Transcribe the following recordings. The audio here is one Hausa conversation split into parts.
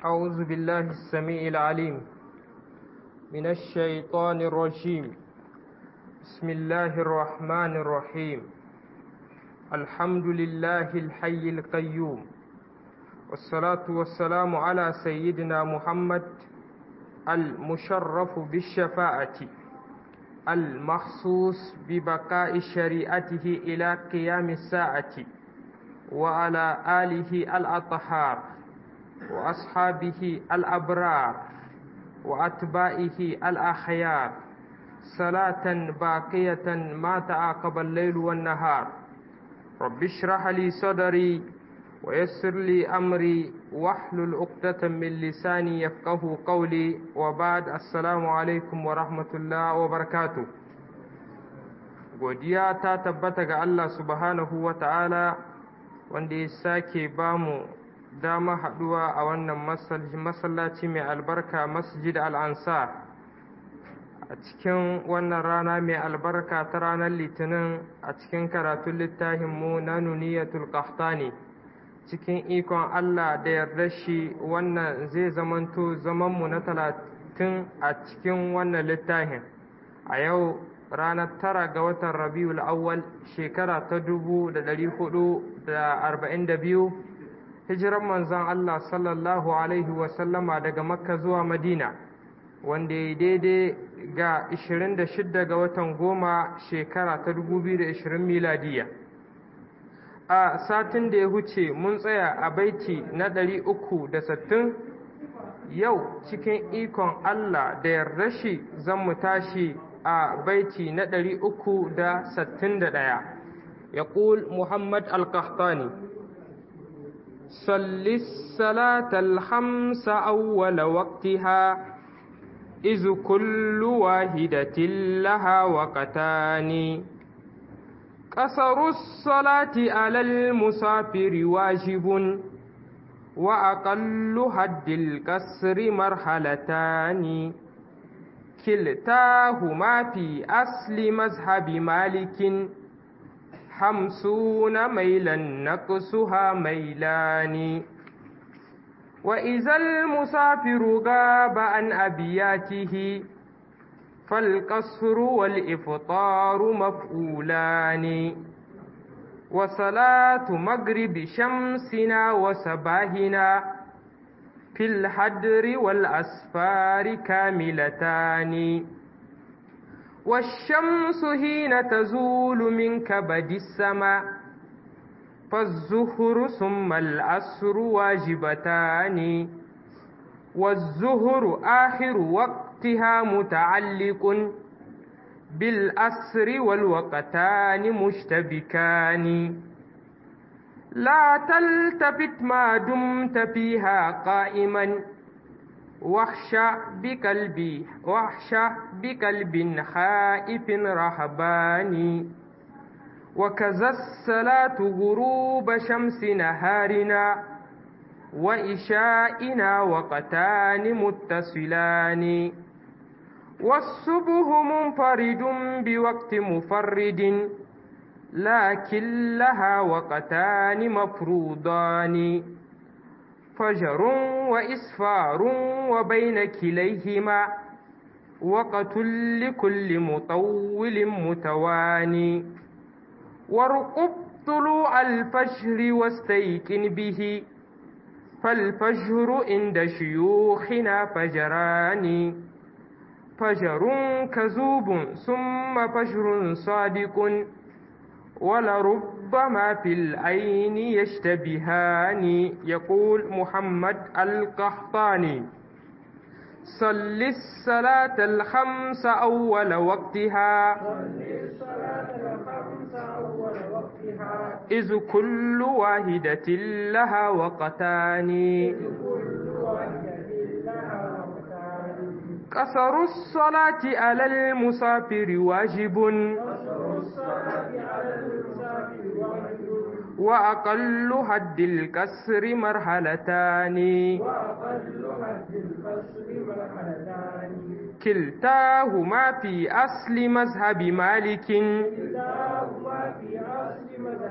أعوذ بالله السميع العليم من الشيطان الرجيم بسم الله الرحمن الرحيم الحمد لله الحي القيوم والصلاة والسلام على سيدنا محمد المشرف بالشفاعة المخصوص ببقاء شريعته إلى قيام الساعة وعلى آله الأطهار وأصحابه الأبرار وأتباعه الأخيار صلاة باقية ما تعاقب الليل والنهار رب اشرح لي صدري ويسر لي أمري واحلل عقدة من لساني يفقه قولي وبعد السلام عليكم ورحمة الله وبركاته godiya ta tabbata ga Allah subhanahu wa ta'ala wanda ya sake bamu dama haɗuwa a wannan masallaci mai albarka masjid al'ansar a cikin wannan rana mai albarka ta ranar litinin a cikin karatun littafinmu na nuniyatul qahtani cikin ikon Allah da yarda shi wannan zai zamanto zamanmu na talatin a cikin wannan littafin a yau ranar tara ga watan rabiul awwal shekara ta dubu da dari hudu da arba'in da biyu hijiran manzon Allah sallallahu alaihi wasallama daga makka zuwa madina wanda ya daidai ga 26 ga watan goma shekara ta 2020 miladiya a satin da ya huce mun tsaya a baiti na 360 yau cikin ikon Allah da yarda shi zan mu tashi a baiti na 361 ya Muhammad al-Qahtani صل الصلاة الخمس أول وقتها إذ كل واحدة لها وقتان قصر الصلاة على المسافر واجب وأقل حد الكسر مرحلتان كلتاهما في أصل مذهب مالك خمسون ميلا نقصها ميلان وإذا المسافر غاب عن أبياته فالقصر والإفطار مفعولان وصلاة مغرب شمسنا وصباهنا في الحدر والأسفار كاملتان والشمس حين تزول من كبد السماء فالزهر ثم العصر واجبتان والزهر آخر وقتها متعلق بالأسر والوقتان مشتبكان لا تلتفت ما دمت فيها قائما واخشى بقلبي واخشى بقلب خائف رهباني وكذا الصلاة غروب شمس نهارنا وإشائنا وقتان متصلان والصبح منفرد بوقت مفرد لكن لها وقتان مفروضان فجر وإسفار وبين كليهما وقت لكل مطول متواني وارقب طلوع الفجر واستيقن به فالفجر عند شيوخنا فجران فجر كذوب ثم فجر صادق ولربما في العين يشتبهان يقول محمد القحطاني صل الصلاة الخمس أول وقتها إذ كل واحدة لها وقتان قصر الصلاة على المسافر واجب وأقل حد الكسر مرحلتان كلتاهما في أصل مذهب مالك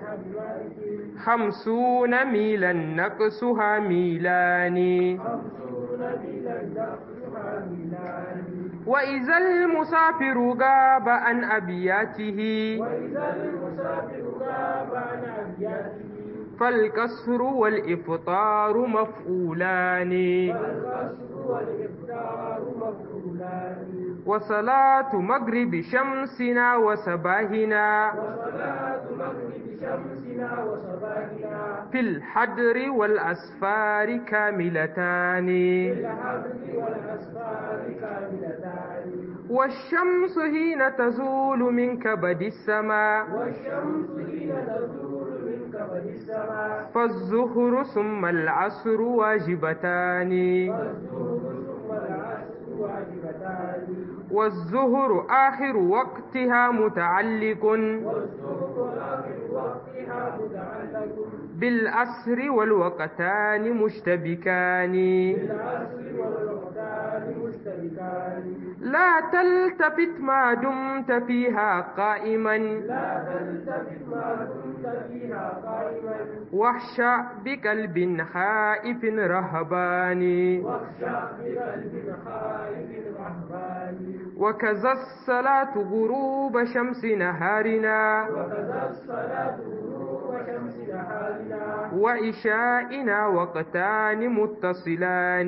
خمسون ميلا نقصها ميلان وإذا المسافر غاب عن أبياته وإذا المسافر غاب عن أبياته فالكسر والإفطار مفعولان فالقصر والإفطار مفعولان وصلاة مغرب شمسنا وصباحنا وصلاة مغرب شمسنا وصباحنا في الحدر والأسفار كاملتان بالحبل والأسفار كاملتان والشمس حين تزول من كبد السماء والشمس حين تزول من كبد السماء فالظهر ثم العصر واجبتان والظهر ثم العصر واجبتان والظهر آخر وقتها متعلق والظهر آخر وقتها متعلق بالأسر والوقتان مشتبكان بالعصر والوقتان مشتركان لا تلتفت ما دمت فيها قائما لا تلتفت ما كنت فيها قائما واخشع بقلب خائف رهبان واخشع بقلب خائف رهبان وكذا الصلاة غروب شمس نهارنا وكذا الصلاة غروب شمس نهارنا وعشائنا وقتان متصلان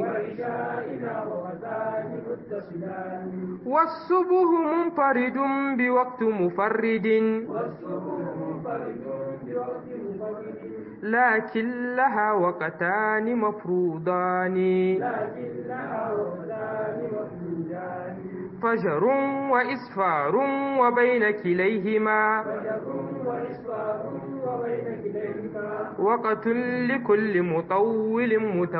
وعشائنا وقتان متصلان والصبح منفرد بوقت مفرد والصبح منفرد بوقت منفرد لكن لها وقتان مفروضان لكن لها وقتان مفروضان فجر وإسفار وبين كليهما فجر وإسفار وبين كليهما وقت لكل مطول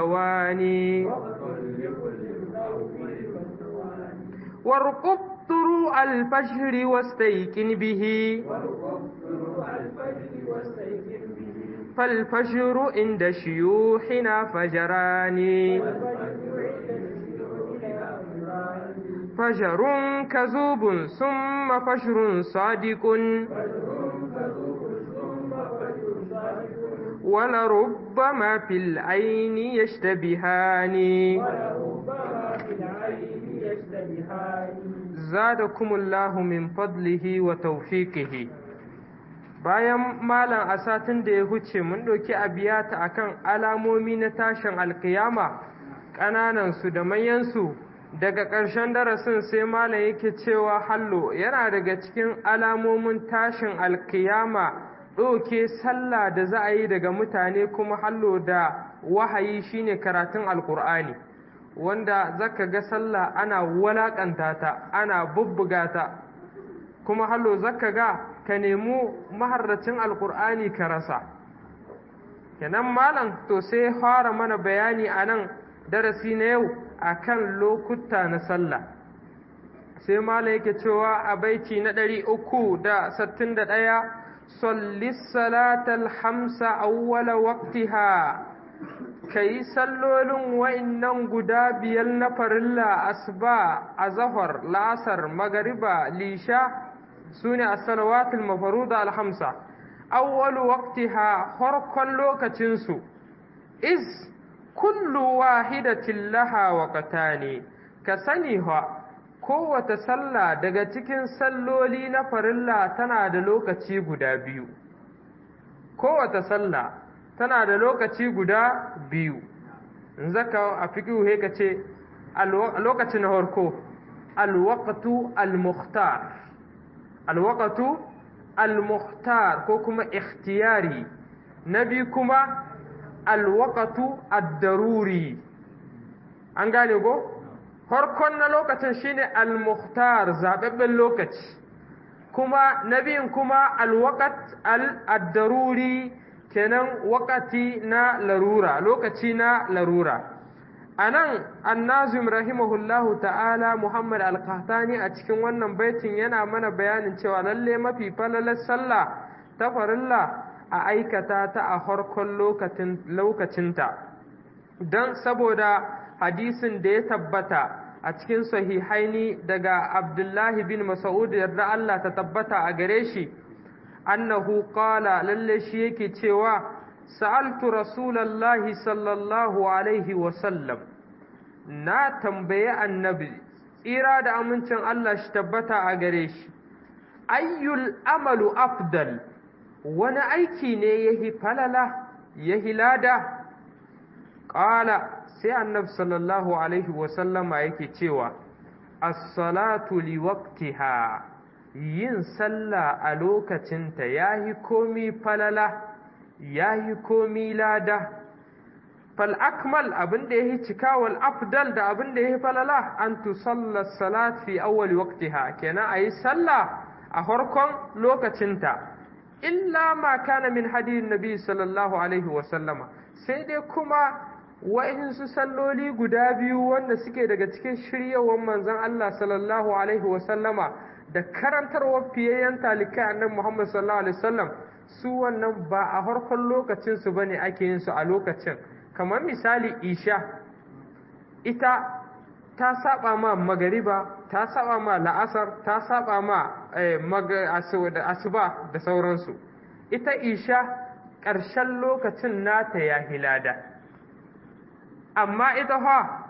متواني وقت لكل مطول متوالي وارقب طلوع الفجر واستيقن به وارقب طلوع الفجر واستيقن به فالفجر عند شيوخنا فجران والفجر عند شيوخنا أمران فجر كذوب ثم فجر صادق فجر كذوب ثم فجر صادق ولربما في العين يشتبهان ولربما في العين يشتبهان زادكم الله من فضله وتوفيقه bayan malam a satin da ya huce mun ɗauki abiyata akan alamomi na tashin alkiyama ƙananansu da manyansu daga ƙarshen darasin sai malam yake cewa hallo yana daga cikin alamomin tashin alkiyama ɗauke sallah da za a yi daga mutane kuma hallo da wahayi shine karatun alkur'ani wanda zaka ga sallah ana walakanta ta ana bubbuga ta kuma hallo zaka ga ka nemi maharracin alkur'ani ka rasa kenan malam to sai fara mana bayani a nan darasi na yau akan lokuta na sallah sai malam yake cewa a baiti na ɗari uku da sattin da ɗaya salli salatal hamsa awwala waqtiha kai sallolin wa'innan guda biyar na farilla asuba azhar lasar magariba lisha sune as-salawatul mafruda al-hamsa awwalu waqtiha farkon lokacin su is kullu wahidatin laha waqtani ka sani ha kowace sallah daga cikin salloli na farilla tana da lokaci guda biyu kowace sallah tana da lokaci guda biyu in zaka a fiƙihu he ka ce lokaci na harko alwaqtu almukhtar alwaqtu almukhtar ko kuma ikhtiyari na biyu kuma alwaqtu ad-daruri an gane go farkon na lokacin shine al-mukhtar zababben lokaci kuma na biyun kuma al-waqt al-daruri kenan wakati na larura lokaci na larura anan annazim rahimahullahu ta'ala muhammad al-qahtani a cikin wannan baitin yana mana bayanin cewa lalle mafi falalar sallah ta farilla a aikata ta a farkon lokacinta don saboda hadisin da ya tabbata a cikin sahihaini daga abdullahi bin mas'ud yarda Allah ta tabbata a gare shi annahu qala lalle shi yake cewa sa'altu rasulallahi sallallahu alaihi wa sallam na tambaye annabi tsira da amincin Allah shi tabbata a gare shi ayyul amalu afdal wani aiki ne yahi falala yahi lada qala sai annabi sallallahu alaihi wasallama yake cewa as-salatu liwaqtiha yin sallah a lokacinta yahi komi falala yahi komi lada fal akmal abin da yahi cika wal afdal da abin da yahi falala an tusalla salat fi awwal waqtiha kenan ayi sallah a farkon lokacinta illa ma kana min hadiyin nabi sallallahu alaihi wa sallama sai dai kuma wa'insu salloli guda biyu wanda suke daga cikin shiryawar manzon Allah sallallahu alaihi wa sallama da karantarwar fiyayyen talikai annabi Muhammad sallallahu alaihi wasallam su wannan ba a farkon lokacin su bane ake yin su a lokacin kamar misali isha ita ta saba ma magariba ta saba ma la'asar ta saba ma asuba da sauransu ita isha ƙarshen lokacin nata ya hilada amma ita fa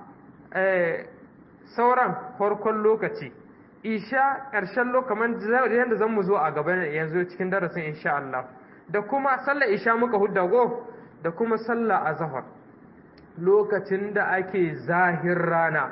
sauran farkon lokaci isha ƙarshen lokacin yadda zan mu zo a gaba yanzu cikin darasin insha Allah da kuma sallar isha muka hudda go da kuma sallah azhar lokacin da ake zahir rana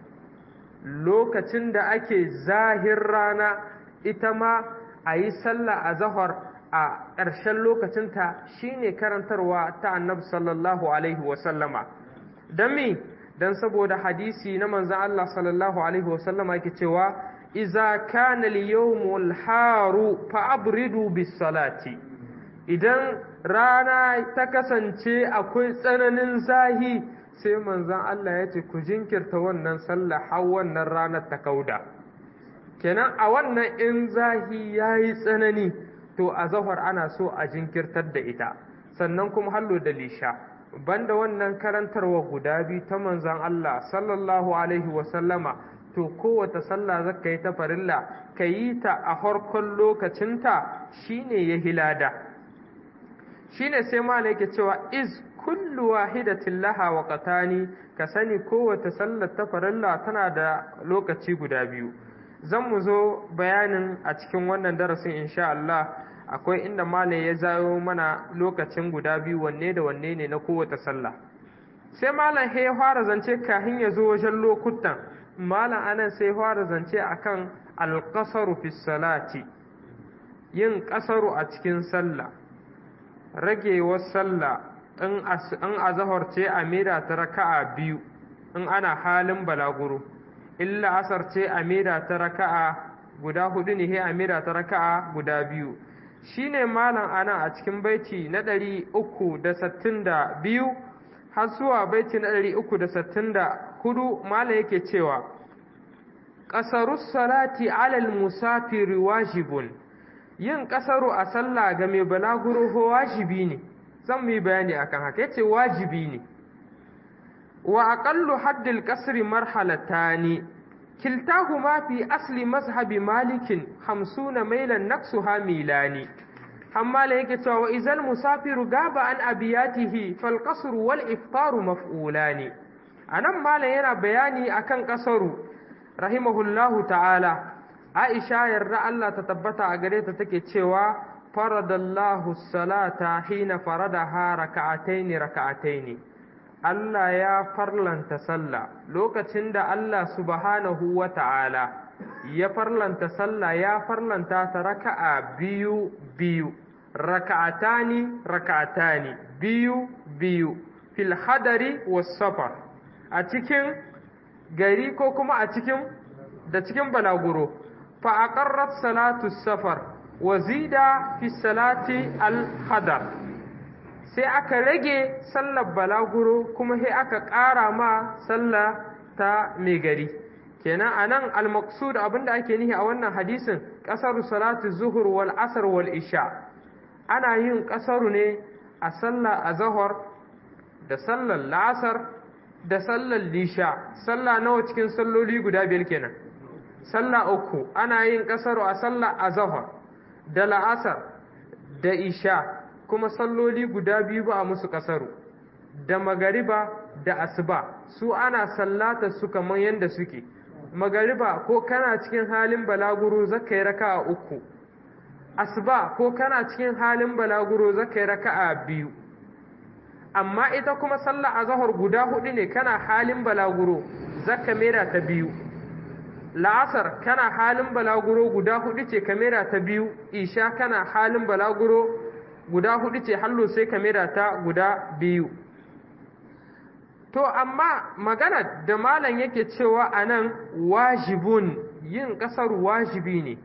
lokacin da ake zahir rana ita ma a yi sallah azhar a ƙarshen lokacinta shine karantarwa ta annabi sallallahu alaihi wasallama don me don saboda hadisi na manzan Allah sallallahu alaihi wasallama yake cewa iza kana al-yawmul haru fa abridu bis salati idan rana ta kasance akwai tsananin zahi sai manzon Allah ya ce ku jinkirta wannan sallah har wannan ranar ta kauda kenan a wannan in zahi yayi tsanani to a zahar ana so a jinkirtar da ita sannan kuma hallo da lisha banda wannan karantarwa guda biyu ta manzon Allah sallallahu alaihi wa sallama to kowace sallah zaka yi ta farilla ka yi ta a farkon lokacinta shine ya hilada shine sai malai yake cewa iz kullu wahidatin laha waqtani ka sani kowace sallar ta farilla tana da lokaci guda biyu zan mu zo bayanin a cikin wannan darasin insha Allah akwai inda malai ya zayo mana lokacin guda biyu wanne da wanne ne na kowace sallah sai malam ya fara zance kahin ya zo wajen lokutan malam anan sai fara zance akan alƙasaru fi salati yin ƙasaru a cikin sallah ragewar sallah in azahar ce a mera ta raka'a biyu in ana halin balaguro illa asar ce a mera ta raka'a guda hudu ne he a mera ta raka'a guda biyu shine malam anan a cikin baiti na ɗari uku da sittin da biyu har zuwa baiti na ɗari uku da sittin da hudu malam yake cewa ƙasarus salati alal musafiri wajibun yin ƙasaru a sallah ga mai balaguro ho wajibi ne zan mu yi bayani akan haka yace wajibi ne wa aqallu haddil qasri marhalatani kiltahuma fi asli mazhabi malikin 50 mailan naqsuha milani amma la yake cewa wa izal musafiru gaba an abiyatihi fal qasru wal iftaru maf'ulani anan malam yana bayani akan ƙasaru rahimahullahu ta'ala Aisha yarda Allah ta tabbata a gare ta take cewa faradallahu salata hina faradaha raka'ataini raka'ataini Allah ya farlanta sallah lokacin da Allah subhanahu wa ta'ala ya farlanta sallah ya farlanta ta raka'a biyu biyu raka'atani raka'atani biyu biyu fil hadari was safar a cikin gari ko kuma a cikin da cikin balaguro فأقرت صلاة السفر وزيد في الصلاة الحضر sai aka rage sallar balaguro kuma sai aka ƙara ma sallah ta mai gari kenan a nan almaksud abinda ake nihi a wannan hadisin ƙasar salatu zuhur wal asar wal isha ana yin ƙasaru ne a sallah a zahar da sallar la'asar da sallar lisha sallah nawa cikin salloli guda biyar kenan sallah uku ana yin ƙasaru a sallah azahar da la'asar da isha kuma salloli guda biyu ba a musu ƙasaru da magariba da asuba su ana sallata su kamar yadda suke magariba ko kana cikin halin balaguro zaka yi raka'a uku asuba ko kana cikin halin balaguro zaka yi raka'a biyu amma ita kuma sallah azhar guda hudu ne kana halin balaguro zaka mera ta biyu la'asar kana halin balaguro guda hudu ce kamera ta biyu isha kana halin balaguro guda hudu ce hallo sai kamera ta guda biyu to amma magana da malam yake cewa anan wajibun yin kasar wajibi ne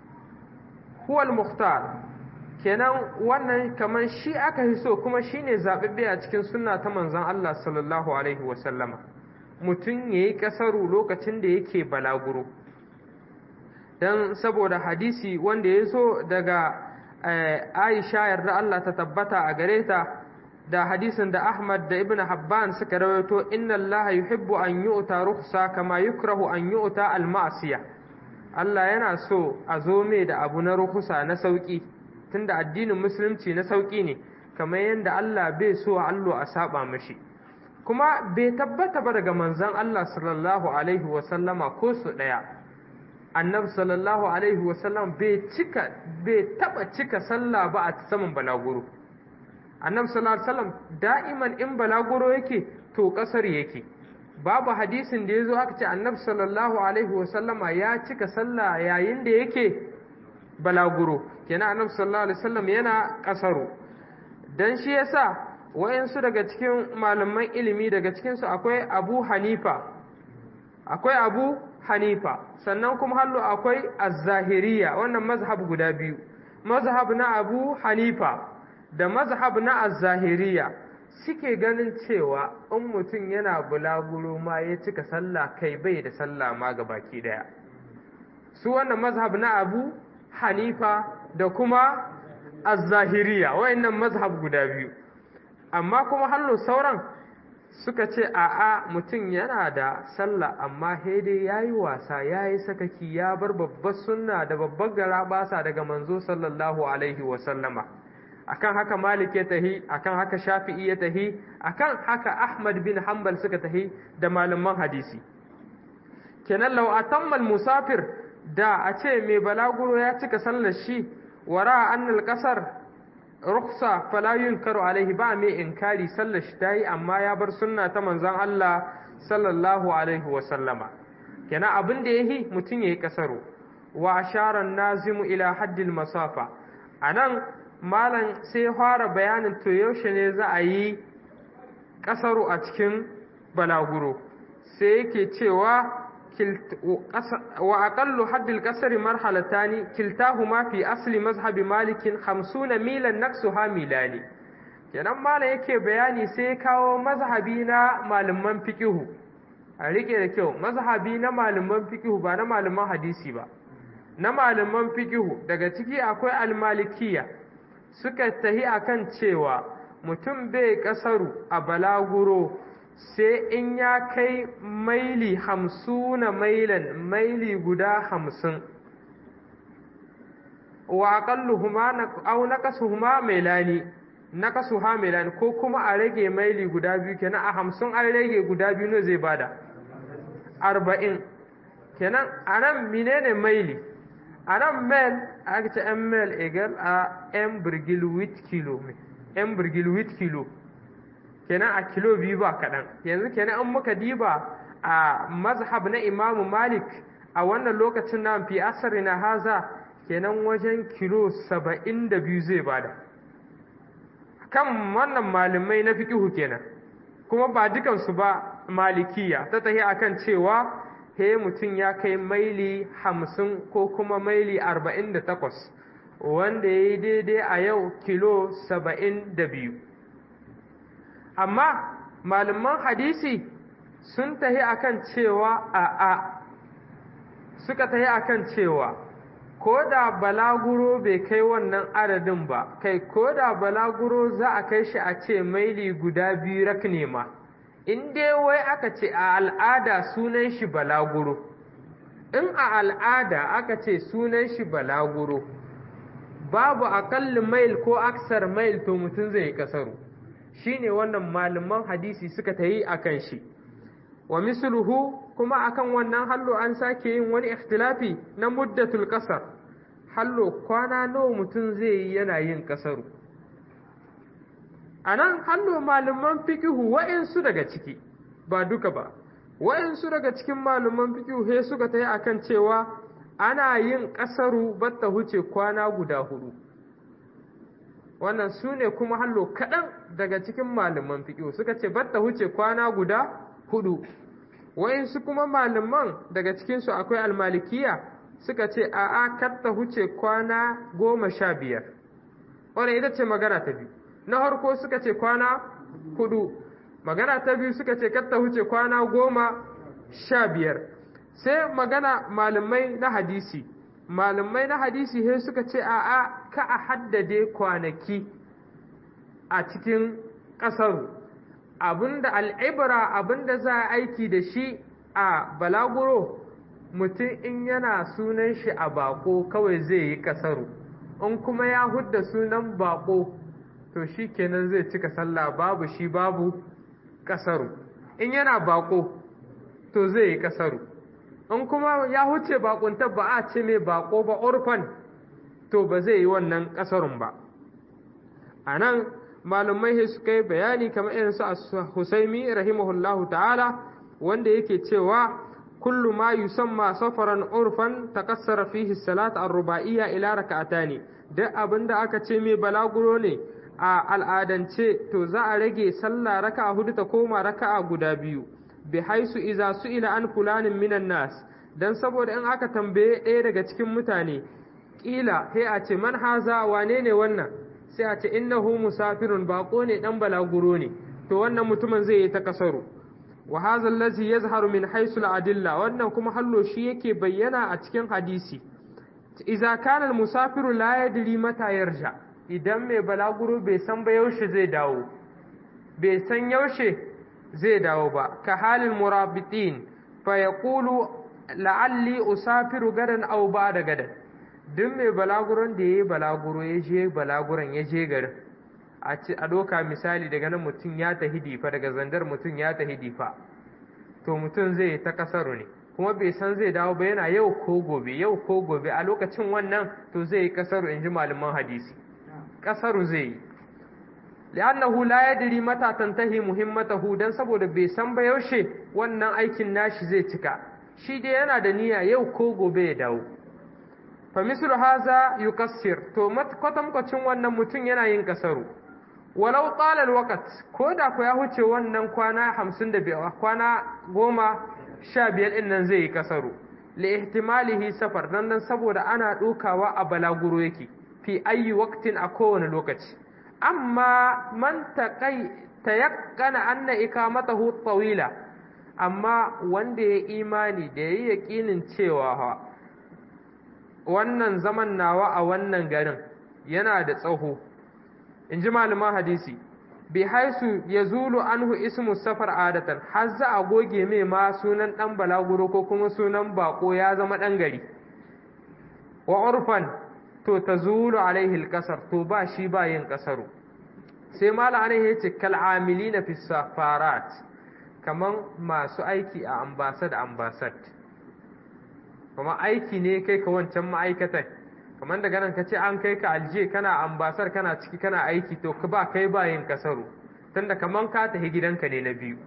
huwal muhtar kenan wannan kamar shi aka yi so kuma shine zaɓaɓɓe a cikin sunna ta manzon Allah sallallahu alaihi wasallama mutum ya yi ƙasaru lokacin da yake balaguro don saboda hadisi wanda ya zo daga aisha yarda Allah ta tabbata a gare ta da hadisin da Ahmad da Ibn Habban suka rawaito inna Allah yuhibbu an yu'ta rukhsa kama yukrahu an yu'ta al-ma'siya Allah yana so a zo mai da abu na rukhsa na sauki tunda addinin musulunci na sauki ne kamar yadda Allah bai so allo a saba mashi kuma bai tabbata ba daga manzon Allah sallallahu alaihi wasallama ko su ɗaya annabi sallallahu alaihi wasallam bai cika bai taba cika sallah ba a saman balaguro annabi sallallahu alaihi wasallam da'iman in balaguro yake to kasar yake babu hadisin da yazo aka ce annabi sallallahu alaihi wasallama ya cika sallah yayin da yake balaguro kenan annabi sallallahu alaihi wasallam yana kasaro dan shi yasa wayansu daga cikin malaman ilimi daga cikinsu akwai abu hanifa akwai abu hanifa sannan kuma hallo akwai az-zahiriya wannan mazhab guda biyu mazhab na abu hanifa da mazhab na az-zahiriya suke ganin cewa in mutum yana bulaguro ma ya cika sallah kai bai da sallah ma ga baki daya su wannan mazhab na abu hanifa da kuma az-zahiriya wayannan mazhab guda biyu amma kuma hallo sauran suka ce a'a mutum yana da sallah amma dai ya yi wasa ya yi sakaki ya bar babbar sunna da babbar gara basa daga manzo sallallahu alaihi wasallama akan haka malik ya tahi akan haka shafi'i ya tahi akan haka ahmad bin hanbal suka tahi da malaman hadisi kenan lau atammal musafir da a ce mai balaguro ya cika sallar shi wara annal kasar ruksa fala yunkaru alaihi ba mai inkari sallar shi tayi amma ya bar sunna ta manzon Allah sallallahu alaihi wa sallama kenan abin da yayi mutum yayi kasaro wa ashara nazimu ila haddil masafa anan malam sai fara bayanin to yaushe ne za a yi kasaro a cikin balaguro sai yake cewa وأقل حد الكسر مرحلتان كلتاهما في أصل مذهب مالك خمسون ميلا نقصها ميلاني kenan malam yake bayani sai kawo mazhabi na malaman fiqihu a rike da kyau mazhabi na malaman fiqihu ba na malaman hadisi ba na malaman fiqihu daga ciki akwai almalikiya suka tahi akan cewa mutum bai kasaru a balaguro sai in ya kai maili hamsuna mailan maili guda hamsin wa aqalluhuma aw naqasuhuma mailani naqasuha mailani ko kuma a rage maili guda biyu kenan a hamsin an rage guda biyu ne zai bada arba'in kenan anan menene maili anan mail aka ce m mail egal a m birgil with kilo m birgil with kilo kenan a kilo biyu ba kaɗan yanzu kenan an muka diba a mazhab na imamu malik a wannan lokacin na fi asari na haza kenan wajen kilo saba'in da biyu zai bada kan wannan malamai na fiƙihu kenan kuma ba dukansu ba malikiya ta tahi akan cewa he mutum ya kai maili hamsin ko kuma maili arba'in da takwas wanda ya yi daidai a yau kilo saba'in da biyu amma malaman hadisi sun tahi akan cewa a a suka tahi akan cewa ko da balaguro bai kai wannan adadin ba kai ko da balaguro za a kai shi a ce maili guda biyu rak nema in dai wai aka ce a al'ada sunan shi balaguro in a al'ada aka ce sunan shi balaguro babu aƙalli mail ko aksar mail to mutum zai yi kasaru shine wannan malaman hadisi suka tayi akan shi wa misluhu kuma akan wannan hallo an sake yin wani ikhtilafi na muddatul qasar hallo kwana nawa mutum zai yi yana yin kasaru anan hallo malaman fiqhu wa'insu daga ciki ba duka ba wa'insu daga cikin malaman fiqhu he suka tayi akan cewa ana yin kasaru batta huce kwana guda hudu wannan su ne kuma hallo kaɗan daga cikin malaman fiƙo suka ce batta huce kwana guda hudu wa'insu kuma malaman daga cikinsu akwai almalikiya suka ce a'a katta huce kwana goma sha biyar wannan ita ce magana ta biyu na harko suka ce kwana hudu magana ta biyu suka ce katta huce kwana goma sha biyar sai magana malamai na hadisi malamai na hadisi sai suka ce a'a ka a haddade kwanaki a cikin ƙasar abinda al'ibra abinda za a aiki da shi a balaguro mutum in yana sunan shi a bako kawai zai yi ƙasaru in kuma ya hudda sunan bako to shi kenan zai cika sallah babu shi babu ƙasaru in yana bako to zai yi ƙasaru in kuma ya huce bakunta ba a ce mai bako ba orfan to ba zai yi wannan ƙasarun ba a nan malumai suka yi bayani kamar irin su husaimi rahimahullahu ta'ala wanda yake cewa kullu ma yusamma safaran urfan takassara fihi salat ar-ruba'iyya ila raka'atani duk abinda aka ce mai balaguro ne a al'adance to za a rage sallah raka'a hudu ta koma raka'a guda biyu bi haisu iza su'ila an fulanin minan nas dan saboda in aka tambaye ɗaya daga cikin mutane ƙila sai a ce man haza wane ne wannan sai a ce innahu musafirun bako ne dan balaguro ne to wannan mutumin zai yi ta kasaru wa hadha allazi yazharu min haisu al-adilla wannan kuma hallo shi yake bayyana a cikin hadisi idza kana al-musafiru la yadri mata yarja idan mai balaguro bai san ba yaushe zai dawo bai san yaushe zai dawo ba ka halin murabitin fa yaqulu la'alli usafiru gadan aw ba'da gadan duk mai balaguron da yayi balaguro ya je balaguron ya je garin a ci a doka misali daga nan mutum ya tahi difa daga zandar mutum ya tahi difa to mutum zai ta kasaru ne kuma bai san zai dawo ba yana yau ko gobe yau ko gobe a lokacin wannan to zai yi kasaru in ji malaman hadisi kasaru zai yi li'annahu la yadri mata tantahi muhimmatahu dan saboda bai san ba yaushe wannan aikin nashi zai cika shi dai yana da niyya yau ko gobe ya dawo fa mislu haza yukassir to kwatankwacin wannan mutum yana yin kasaru walau tsala alwaqt ko da ku ya huce wannan kwana 55 kwana goma sha biyar din nan zai yi kasaru li ihtimalihi safar dan dan saboda ana dukawa a balaguro yake fi ayi waqtin a kowane lokaci amma man taqai tayaqqana anna ikamatahu tawila amma wanda ya imani da yayi yaqinin cewa wannan zaman nawa a wannan garin yana da tsaho in ji malaman hadisi bi haisu ya zulu anhu ismu safar adatan har za a goge mai ma sunan ɗan balaguro ko kuma sunan bako ya zama ɗan gari wa urfan to ta zulu alaihi kasar to ba shi ba yin kasaru sai mala ana ya ce kal'amili na fi safarat kaman masu aiki a ambasad ambasad kuma aiki ne kai ka wancan ma'aikatan kamar daga nan ka ce an kai ka alje kana ambasar kana ciki kana aiki to ka ba kai ba yin kasaru tunda kaman ka tafi gidanka ne na biyu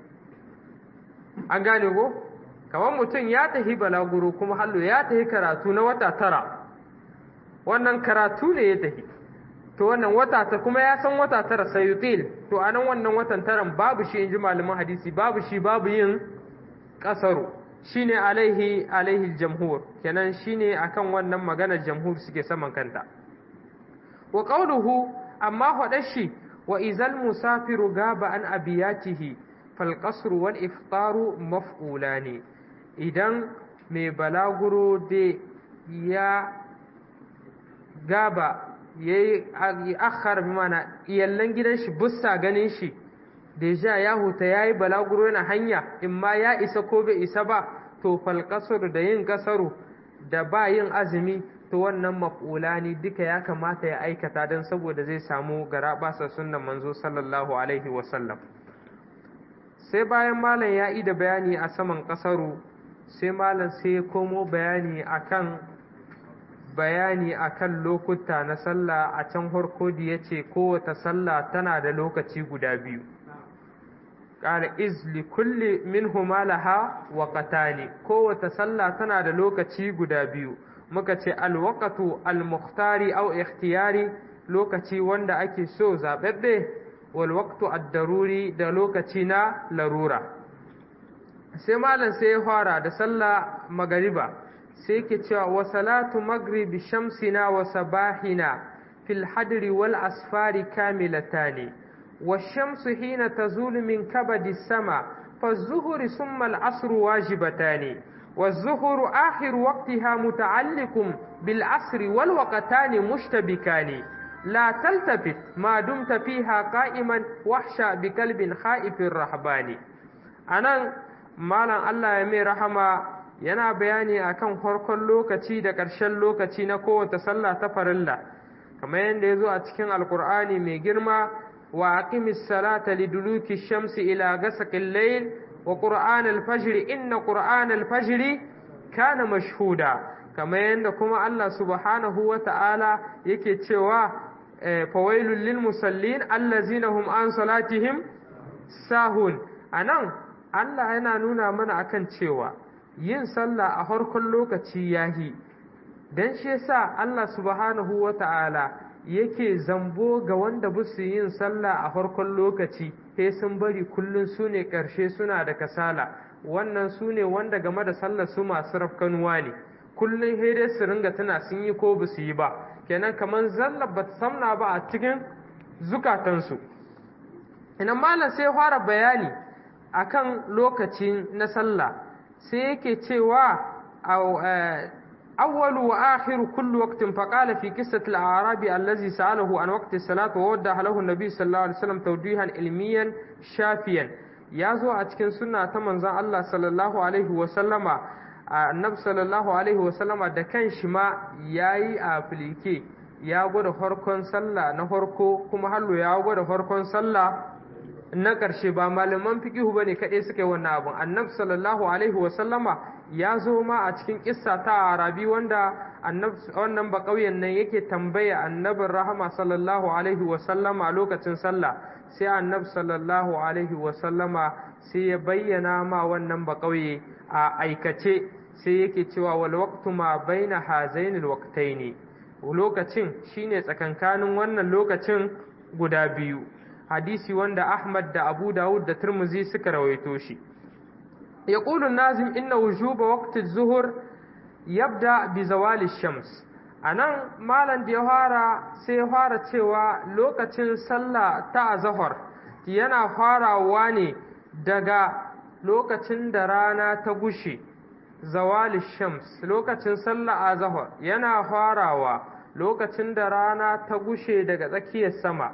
an gane ko kamar mutum ya tafi balaguro kuma hallo ya tafi karatu na wata tara wannan karatu ne ya tafi to wannan wata ta kuma ya san wata tara sayutil to anan wannan watan taran babu shi in ji malaman hadisi babu shi babu yin kasaru shine alaihi alaihi jamhur kenan shine akan wannan maganar jamhur suke saman kanta wa qawluhu amma hadashi wa izal musafiru gaba an abiyatihi fal qasru wal iftaru maf'ulani idan mai balaguro de ya gaba yayi akhar bi mana iyallan gidan shi bussa ganin shi deja ya huta ya yi balaguro na hanya in ma ya isa ko bai isa ba to falkasar da yin kasaru da ba yin azumi to to wannan maf'ulani duka ya kamata ya aikata don saboda zai samu garabasa sunnan manzo sallallahu alaihi wasallam sai bayan malam ya yi da bayani a saman kasaru sai malam sai ya komo bayani akan bayani akan lokuta na sallah a can harko da ya ce kowace sallah tana da lokaci guda biyu ƙara izli kulli min laha waƙatani kowace sallah tana da lokaci guda biyu muka ce alwaƙatu almuhtari au ikhtiyari lokaci wanda ake so zaɓaɓɓe walwaktu addaruri da lokaci na larura sai malam sai ya fara da sallah magariba sai ke cewa wa salatu magribi shamsina wa sabahina fil hadri wal asfari kamilatani wa shamsu hina tazulu min kabadi sama fa zuhuri summa al asru wajibatani wa zuhuru akhir waqtiha muta'alliqun bil asri wal waqtani mushtabikani لا تلتفت ما دمت فيها قائما وحشا بقلب خائف الرهباني anan malam Allah ya mai rahama yana bayani akan farkon lokaci da ƙarshen lokaci na kowace sallah ta farilla kamar yadda ya zo a cikin alkur'ani mai girma wa aqimis salata liduluki shamsi ila gasaqil layl wa qur'an al-fajr inna qur'an al-fajr kana mashhuda kamar yadda kuma Allah subhanahu wa ta'ala yake cewa fawailul lil musallin allazina hum an salatihim sahun anan Allah yana nuna mana akan cewa yin sallah a harkon lokaci yahi dan shi yasa Allah subhanahu wata'ala yake zambo ga wanda busu yin sallah a harkon lokaci sai sun bari kullun su ne ƙarshe suna da kasala wannan su ne wanda game da sallar su masu rafkanuwa ne kullun dai su ringa tana sun yi ko ba su yi ba kenan kamar zallar ba ta samna ba a cikin zukatansu ina malam sai fara bayani akan lokacin na sallah sai yake cewa awwalu wa akhiru kullu waqtin faqala fi qissati al-a'rabi allazi sa'alahu an waqti as-salati wa wadda lahu an-nabi sallallahu alaihi wasallam tawdihan ilmiyan shafiyan yazo a cikin sunna ta manzon Allah sallallahu alaihi wa sallama annabi sallallahu alaihi wa sallama da kan shi ma yayi a filike ya gwada farkon sallah na farko kuma hallo ya gwada farkon sallah na ƙarshe ba malaman fiqihu bane kaɗai suka yi wannan abun annabi sallallahu alaihi wa sallama ya zo ma a cikin kissa ta arabi wanda annabi wannan ba ƙauyen nan yake tambaya annabin rahama sallallahu alaihi wa sallama lokacin sallah sai annabi sallallahu alaihi wa sallama sai ya bayyana ma wannan ba ƙauye a aikace sai yake cewa wal waqtu ma baina hazainil waqtaini lokacin shine tsakankanin wannan lokacin guda biyu hadisi wanda Ahmad da Abu Dawud da Tirmidhi suka rawaito shi yaqulu nazim inna wujuba waqti az-zuhr yabda bi zawali shams anan malam da ya fara sai ya fara cewa lokacin sallah ta azhar yana farawa ne daga lokacin da rana ta gushe zawali shams lokacin sallah azhar yana farawa lokacin da rana ta gushe daga tsakiyar sama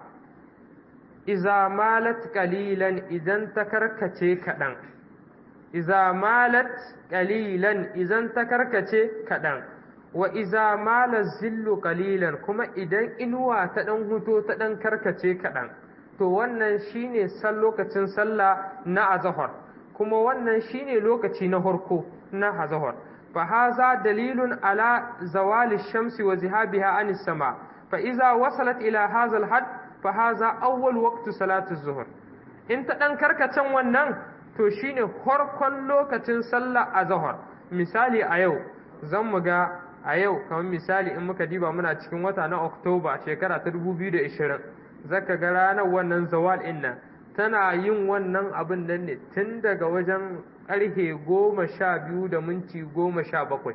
iza malat qalilan idan ta karkace kaɗan iza malat qalilan idan ta karkace kaɗan wa iza malat zillu qalilan kuma idan inuwa ta ɗan huto ta ɗan karkace kaɗan to wannan shine san lokacin sallah na azhar kuma wannan shine lokaci na farko na azhar fa haza dalilun ala zawali shamsi wa zihabiha anis sama fa iza wasalat ila hadha al fa haza awwal waqtu salati zuhur in ta dan karkacen wannan to shine farkon lokacin sallah azhar misali a yau zan mu ga a yau kamar misali in muka diba muna cikin wata na Oktoba shekara ta 2020 zaka ga ranar wannan zawal din nan tana yin wannan abin nan ne tun daga wajen karhe goma sha biyu da minti goma sha bakwai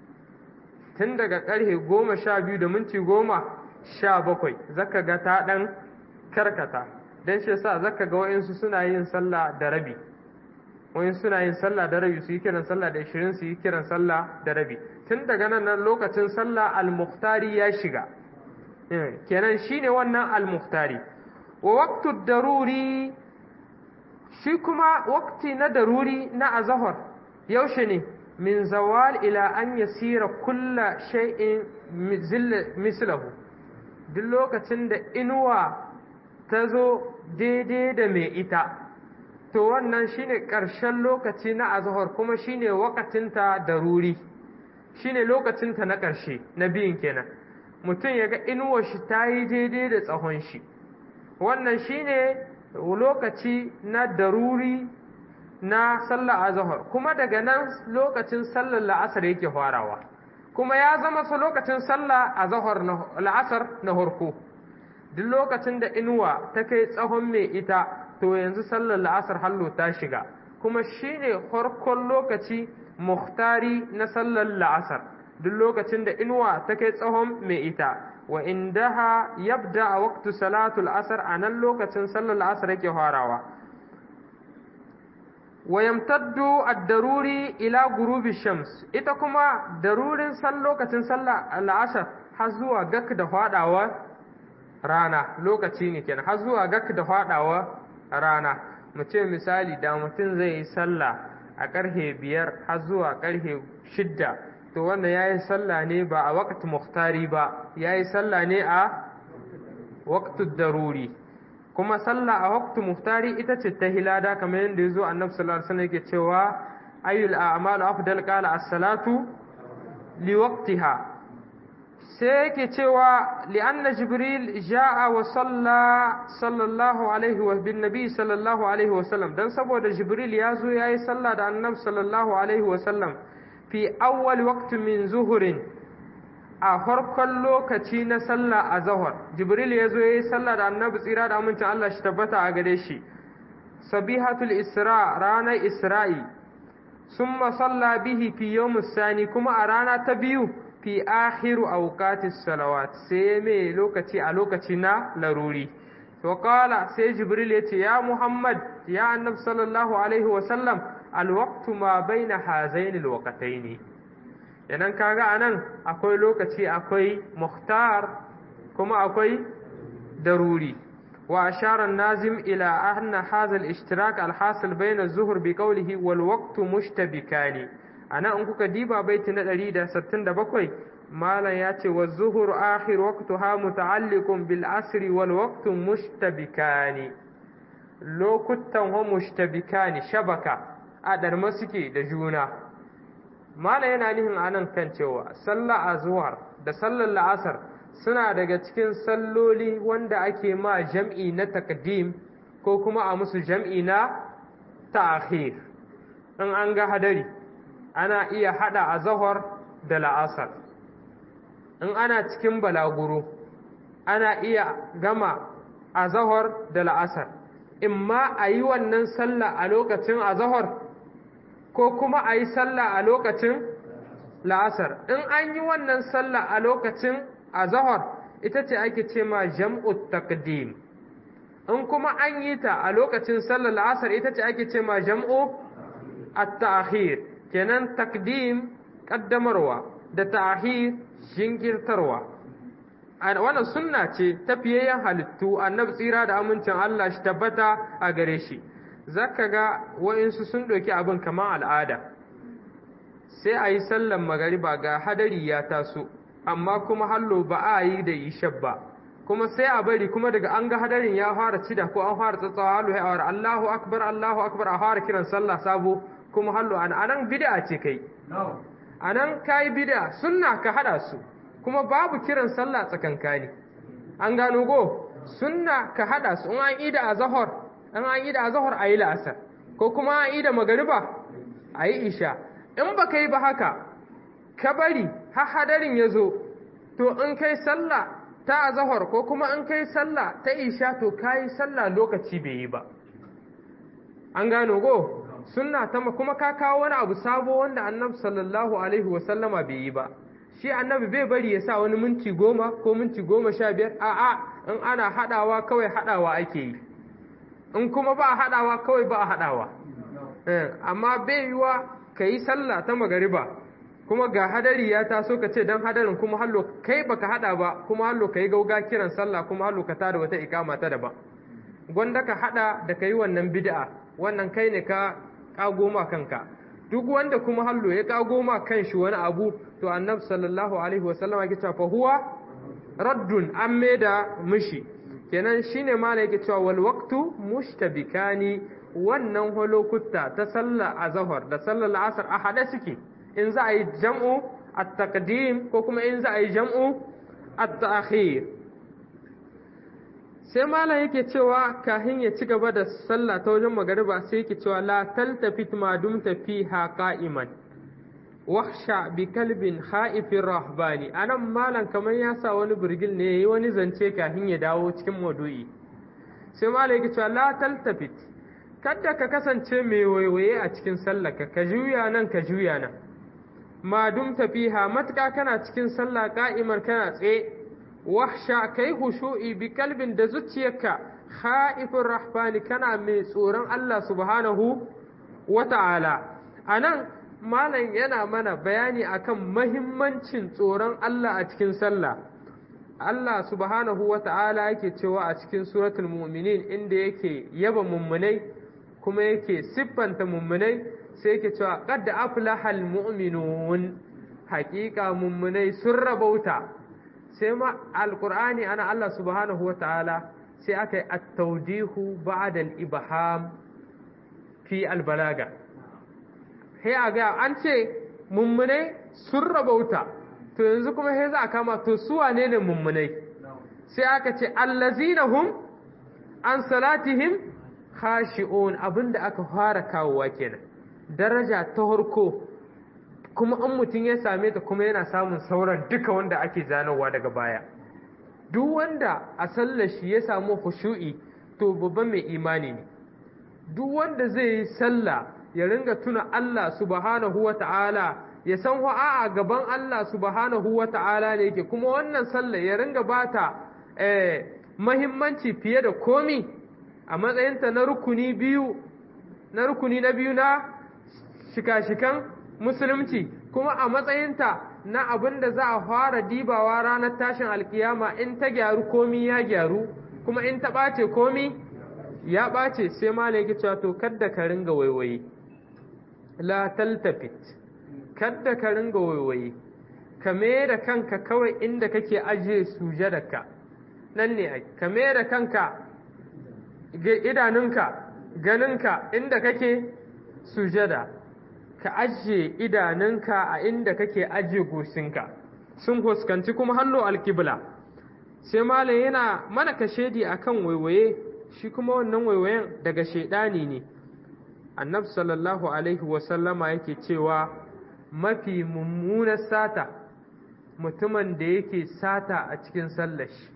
tun daga karhe goma sha biyu da minti goma sha bakwai zaka ga ta ɗan karkata don shi sa zaka ga wa'insu suna yin sallah da rabi wa'in suna yin sallah da rabi su yi kiran sallah da ishirin su yi kiran sallah da rabi tun daga nan nan lokacin sallah al-muhtari ya shiga kenan shine wannan al-muhtari wa waqtu daruri shi kuma waqti na daruri na azhar yaushe ne min zawal ila an yasira kulla shay'in mislahu duk lokacin da inuwa ta zo daidai da mai ita to wannan shine ƙarshen lokaci na azhar kuma shine wakatinta da ruri shine lokacinta na ƙarshe na biyun kenan mutum ya ga inuwar shi ta yi daidai da tsahon shi wannan shine lokaci na daruri na sallar azhar kuma daga nan lokacin sallar la'asar yake farawa kuma ya zama su lokacin sallar azhar na la'asar na harko duk lokacin da inuwa ta kai tsahon mai ita to yanzu sallar la'asar hallo ta shiga kuma shine farkon lokaci muhtari na sallar la'asar duk lokacin da inuwa ta kai tsahon mai ita wa indaha yabda a waqtu salatul asar a nan lokacin sallar la'asar yake farawa wa yamtaddu ad-daruri ila gurubi shams ita kuma darurin san lokacin sallar la'asar har zuwa gak da fadawa rana lokaci ne kenan har zuwa gak da fadawa rana mu ce misali da mutum zai yi sallah a karfe biyar har zuwa karfe shidda to wanda ya yi sallah ne ba a wakati muhtari ba ya yi sallah ne a waktu daruri kuma sallah a waktu muhtari ita ce ta hilada kamar yadda ya zo annabi sallallahu alaihi wasallam yake cewa ayyul a'malu afdal qala as-salatu li waqtiha sai yake cewa li'anna jibril ja'a wa salla sallallahu alaihi wa bin nabi sallallahu alaihi wa sallam dan saboda jibril ya zo yayi sallah da annabi sallallahu alaihi wa sallam fi awwal waqti min zuhurin a farkon lokaci na sallah a zahar jibril ya zo yayi sallah da annabi tsira da amincin Allah shi tabbata a gare shi sabihatul isra ranar isra'i summa salla bihi fi yawmus sani kuma a rana ta biyu fi akhiru awqatis salawat sai mai lokaci a lokaci na laruri to qala sai jibril ya ce ya muhammad ya annabi sallallahu alaihi wa sallam alwaqtu ma baina hazaini alwaqtaini idan kaga anan akwai lokaci akwai muhtar kuma akwai daruri wa ashara an-nazim ila anna hadha al-ishtirak al-hasil bayna az-zuhr bi qawlihi wal waqtu mushtabikani ana in kuka diba baiti na 167 malam ya ce wa zuhur akhir waqtuha muta'alliqun bil asri wal waqtu mushtabikani lokutan wa mushtabikani shabaka a darma suke da juna malam yana nihin anan kan cewa sallah azhar da sallar la'asar suna daga cikin salloli wanda ake ma jam'i na takdim ko kuma a musu jam'i na ta'khir in an ga hadari ana iya hada azhar da la'asar in ana cikin balaguro ana iya gama azhar da la'asar imma a yi wannan sallah a lokacin azhar ko kuma a yi sallah a lokacin la'asar in an yi wannan sallah a lokacin azhar ita ce ake ce ma jam'ut taqdim in kuma an yi ta a lokacin sallar la'asar ita ce ake ce ma jam'u at-ta'khir kenan takdim kaddamarwa da ta'khir jinkirtarwa wannan sunna ce ta fiyayyen halittu annabi tsira da amincin Allah shi tabbata a gare shi zaka ga wa'insu sun ɗauki abin kamar al'ada sai a yi sallan magariba ga hadari ya taso amma kuma hallo ba a yi da ishab ba kuma sai a bari kuma daga an ga hadarin ya fara cida ko an fara tsatsawa hallo ya awar Allahu akbar Allahu akbar a fara kiran sallah sabo kuma hallo an anan bid'a ce kai anan kai bid'a sunna ka hada su kuma babu kiran sallah tsakankani an gano go sunna ka hada su in an yi da azhar in an yi da azhar ayi la'asar ko kuma an yi da magariba ayi isha in baka yi ba haka ka bari har hadarin ya zo to in kai sallah ta azhar ko kuma in kai sallah ta isha to kai sallah lokaci bai yi ba an gano go sunna ta kuma ka kawo wani abu sabo wanda annabi sallallahu alaihi wa sallama bai yi ba shi annabi bai bari ya sa wani minti goma ko minti goma sha biyar a'a in ana haɗawa kawai haɗawa ake yi in kuma ba a haɗawa kawai ba a haɗawa amma bai yiwa ka yi sallah ta magariba kuma ga hadari ya taso ka ce don hadarin kuma hallo kai baka haɗa ba kuma hallo ka yi gauga kiran sallah kuma hallo ka tada wata ikama ta daban gwanda ka haɗa da ka yi wannan bid'a wannan kai ne ka kago ma kanka duk wanda kuma hallo ya kago ma kanshi wani abu to annabi sallallahu alaihi wasallam yake cewa fa huwa raddun an maida mishi kenan shine mala yake cewa wal waqtu mushtabikani wannan holokuta ta sallar azhar da sallar asar a hade suke in za a yi jam'u at-taqdim ko kuma in za a yi jam'u at-ta'khir sai malam yake cewa kahin ya ci gaba da sallah ta wajen magariba sai yake cewa la taltafit ma dumta fiha qa'iman wahsha bi kalbin kha'ifin rahbani anan malam kamar ya sa wani birgil ne yayi wani zance kahin ya dawo cikin maudu'i sai malam yake cewa la taltafit kada ka kasance mai waiwaye a cikin sallarka ka juya nan ka juya nan ma dumta fiha matka kana cikin sallah qa'imar kana tsaye wahsha kai hushu'i bi kalbin da zuciyarka kha'ifin rahbani kana mai tsoron Allah subhanahu wa ta'ala anan malam yana mana bayani akan mahimmancin tsoron Allah a cikin sallah Allah subhanahu wa ta'ala yake cewa a cikin suratul mu'minin inda yake yaba mummunai kuma yake siffanta mummunai sai yake cewa qad aflahal mu'minun haƙiƙa mummunai sun rabauta sai ma alqur'ani ana Allah subhanahu wa ta'ala sai aka yi at-tawdihu ba'da al-ibham fi al-balaga sai a ga an ce mummunai sun rabauta to yanzu kuma sai za a kama to su wane ne mummunai sai aka ce allazina hum an salatihim khashi'un abinda aka fara kawowa kenan daraja ta harko kuma an mutum ya same ta kuma yana samun sauran duka wanda ake zanowa daga baya duk wanda a sallar shi ya samu khushu'i to babban mai imani ne duk wanda zai yi sallah ya ringa tuna Allah subhanahu wa ta'ala ya san a gaban Allah subhanahu wa ta'ala ne yake kuma wannan sallah ya ringa bata eh, mahimmanci fiye da komi a matsayinta na rukuni biyu na rukuni na biyu na shika-shikan musulunci kuma a matsayinta na abin da za a fara dibawa ranar tashin alkiyama in ta gyaru komi ya gyaru kuma in ta ɓace komi ya ɓace sai ma ne cewa to kadda ka ringa waiwaye la taltafit kadda ka ringa waiwaye ka da kanka kawai inda kake ajiye sujadarka nan ne ai ka da kanka idanunka ganinka inda kake sujada ka ajiye idanunka a inda kake ajiye goshinka sun huskanci kuma hannu alkibla sai malam yana mana kashedi akan waiwaye shi kuma wannan waiwayen daga shaidani ne annabi sallallahu alaihi wasallama yake cewa mafi mummunar sata mutumin da yake sata a cikin sallashi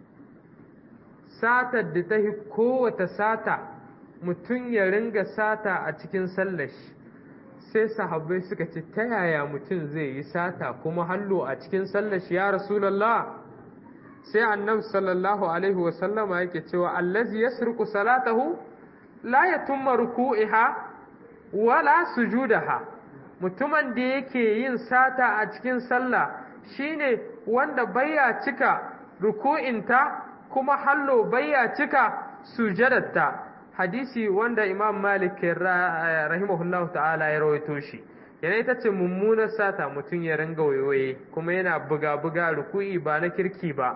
satar da ta fi kowata sata mutum ya ringa sata a cikin sallashi sai sahabbai suka ce ta yaya mutum zai yi sata kuma hallo a cikin sallashi ya rasulallah sai annabi sallallahu alaihi wasallama yake cewa allazi yasriqu salatahu la yatumma ruku'iha wala sujudaha mutumin da yake yin sata a cikin sallah shine wanda baya cika ruku'inta kuma hallo baya cika sujadarta hadisi wanda imam malik rahimahullahu ta'ala ya rawaito shi yana ita ce mummunar sata mutum ya ringa wayoyi kuma yana buga-buga ruku'i ba na kirki ba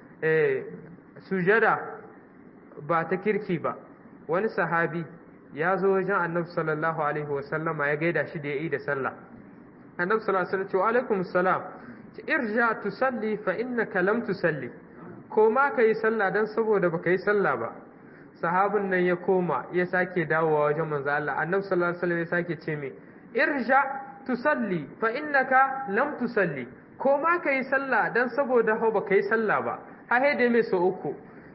sujada ba ta kirki ba wani sahabi ya zo wajen annabi sallallahu alaihi wasallama ya gaida shi da ya yi da sallah annabi sallallahu alaihi wasallam alaikum salam irja tusalli fa innaka lam tusalli ko ma ka yi sallah dan saboda baka yi sallah ba sahabin nan ya koma ya sake dawowa wajen manzo Allah annabi sallallahu alaihi wasallam ya sake ce me irja tusalli fa innaka lam tusalli ko ma ka yi sallah dan saboda ho baka yi sallah ba ha da mai so uku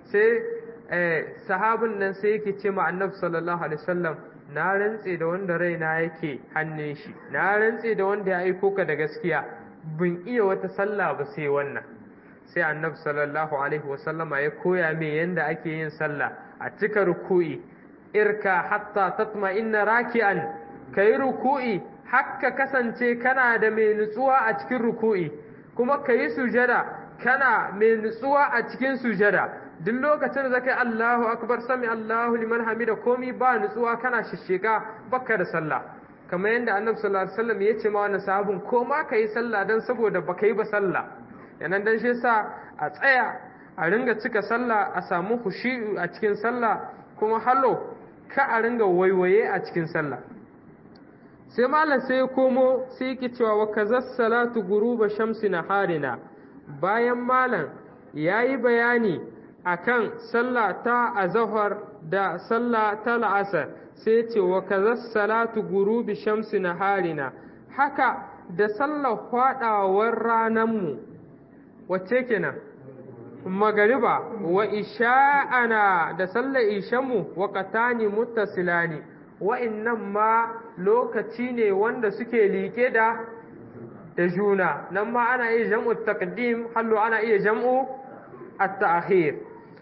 sai sahabin nan sai yake ce ma annabi sallallahu alaihi wasallam na rantse da wanda raina yake hannun shi na rantse da wanda ya aiko ka da gaskiya bin iya wata sallah ba sai wannan sai annabi sallallahu alaihi wasallama ya koya me yanda ake yin sallah a cika ruku'i irka hatta tatma inna raki'an kai ruku'i hakka kasance kana da mai nutsuwa a cikin ruku'i kuma kai sujada kana mai nutsuwa a cikin sujada duk lokacin da zaka yi Allahu akbar sami Allahu liman hamida komi ba nutsuwa kana shishshika baka da sallah kamar yadda annabi sallallahu alaihi wasallam ya ce ma wannan sahabin ko ma ka yi sallah dan saboda baka yi ba sallah yanan dan shi yasa a tsaya a ringa cika sallah a samu hushi a cikin sallah kuma hallo ka a ringa waiwaye a cikin sallah sai malam sai ya komo sai yake cewa wa kaza salatu guruba shamsi naharina bayan malam yayi bayani akan sallah ta azhar da sallah ta la'asar sai ya ce wa kaza salatu gurubi shamsi naharina haka da sallar fadawar ranarmu wacce kenan magariba wa isha'ana da sallar ishanmu wa qatani muttasilani wa'innan ma lokaci ne wanda suke liƙe da da juna nan ma ana iya jam'u taqdim hallo ana iya jam'u at-ta'khir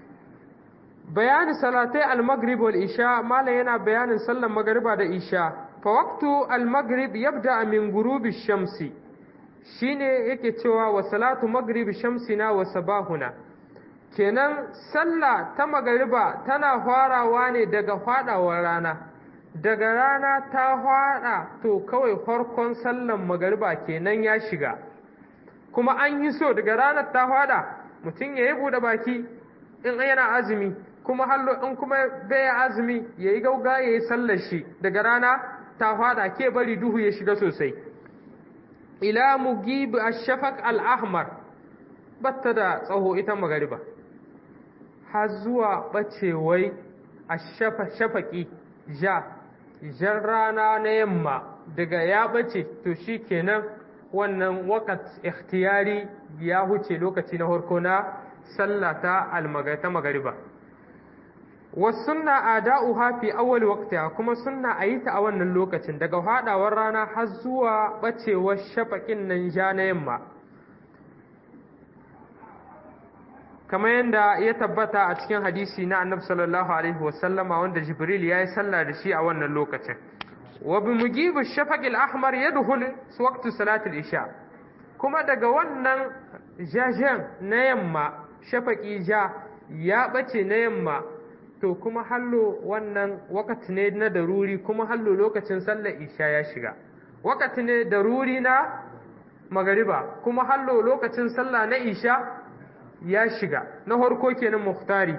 bayani salatai al-maghrib wal isha mala yana bayanin sallar magriba da isha fa waqtu al-maghrib yabda min ghurubi shamsi shine yake cewa wa salatu maghrib shamsina wa sabahuna kenan sallah ta magariba tana farawa ne daga fadawar rana daga rana ta fada to kawai farkon sallan magariba kenan ya shiga kuma an yi so daga ranar ta fada mutum ya yi buɗe baki in yana azumi kuma hallo in kuma bai azumi ya yi gauga ya yi sallar shi daga rana ta fada ke bari duhu ya shiga sosai ila mugib ash-shafaq al-ahmar batta da tsaho ita magariba har zuwa bacewai ash-shafaqi ja jan rana na yamma daga ya bace to shi kenan wannan wakat ikhtiyari ya huce lokaci na harko na sallah ta almagata magariba wasunna ada'uha fi awwal waqtiha kuma sunna ayi ta a wannan lokacin daga hadawar rana har zuwa bacewar shafaƙin nan ja na yamma kamar yadda ya tabbata a cikin hadisi na annabi sallallahu alaihi wasallama wanda jibril ya yi sallah da shi a wannan lokacin wa bi mujibu shafaqil ahmar yadkhul waqtu salatul isha kuma daga wannan jajen na yamma shafaqi ja ya bace na yamma to kuma hallo wannan wakati ne na daruri kuma hallo lokacin sallar isha ya shiga wakati ne daruri na magariba kuma hallo lokacin sallah na isha ya shiga na harko kenan muhtari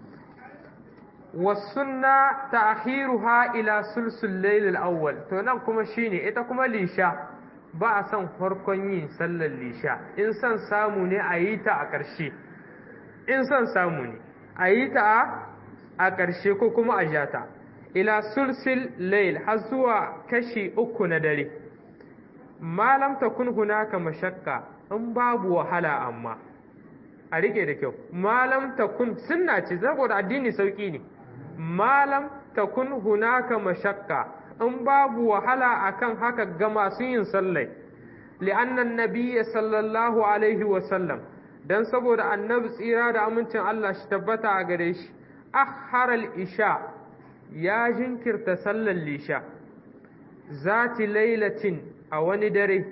wasunna ta'khiruha ila sulsul layl al-awwal to nan kuma shine ita kuma lisha ba a son farkon yin sallar lisha in son samu ne a yi ta a ƙarshe in son samu ne a yi ta a ƙarshe ko kuma a jata ila sulsul layl har zuwa kashi uku na dare malam takun hunaka mashakka in babu wahala amma a rike da kyau malam takun sunna ce saboda addini sauki ne malam takun hunaka mashakka in babu wahala akan haka ga masu yin sallai li'annan nabiyya sallallahu alaihi wa sallam dan saboda annabi tsira da amincin Allah shi tabbata a gare shi akhara isha ya jinkirta sallar lisha zati lailatin a wani dare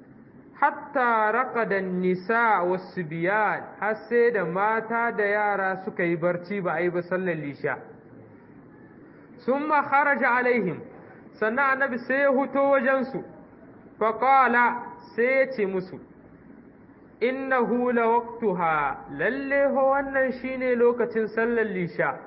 hatta raqada nisa wasu biyan har sai da mata da yara suka yi barci ba a yi ba sallar lisha summa kharaja alaihim sannan annabi sai ya huto wajensu faƙala sai ya ce musu innahu la waqtuha lalle ho wannan shine lokacin sallar lisha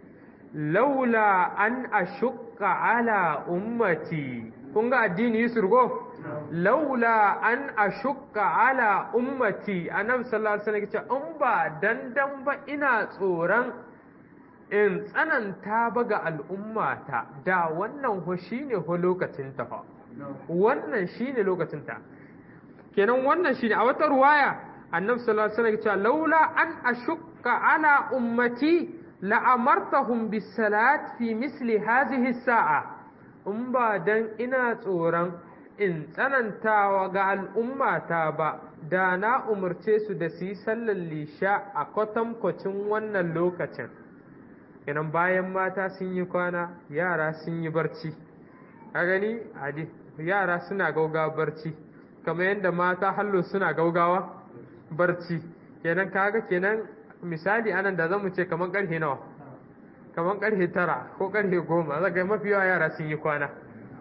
laula an ashukka ala ummati kun ga addini yusurgo laula an ashukka ala ummati annabi sallallahu alaihi wasallam in ba dandan ba ina tsoron in tsananta ba ga al'ummata da wannan ho shine ho lokacin ta fa wannan shine lokacin ta kenan wannan shine a wata ruwaya annabi sallallahu alaihi wasallam laula an ashukka ala ummati la'amartahum bis salat fi misli hadhihi sa'a in ba dan ina tsoron in tsanantawa ga al'ummata ba da na umarce su da su yi sallar lisha a kwatankwacin wannan lokacin idan bayan mata sun yi kwana yara sun yi barci a gani adi yara suna gaugawa barci kamar yadda mata hallo suna gaugawa barci kenan kaga kenan misali anan da zamu ce kamar karfe nawa kamar karfe tara ko karfe goma zaka mafi yawa yara sun yi kwana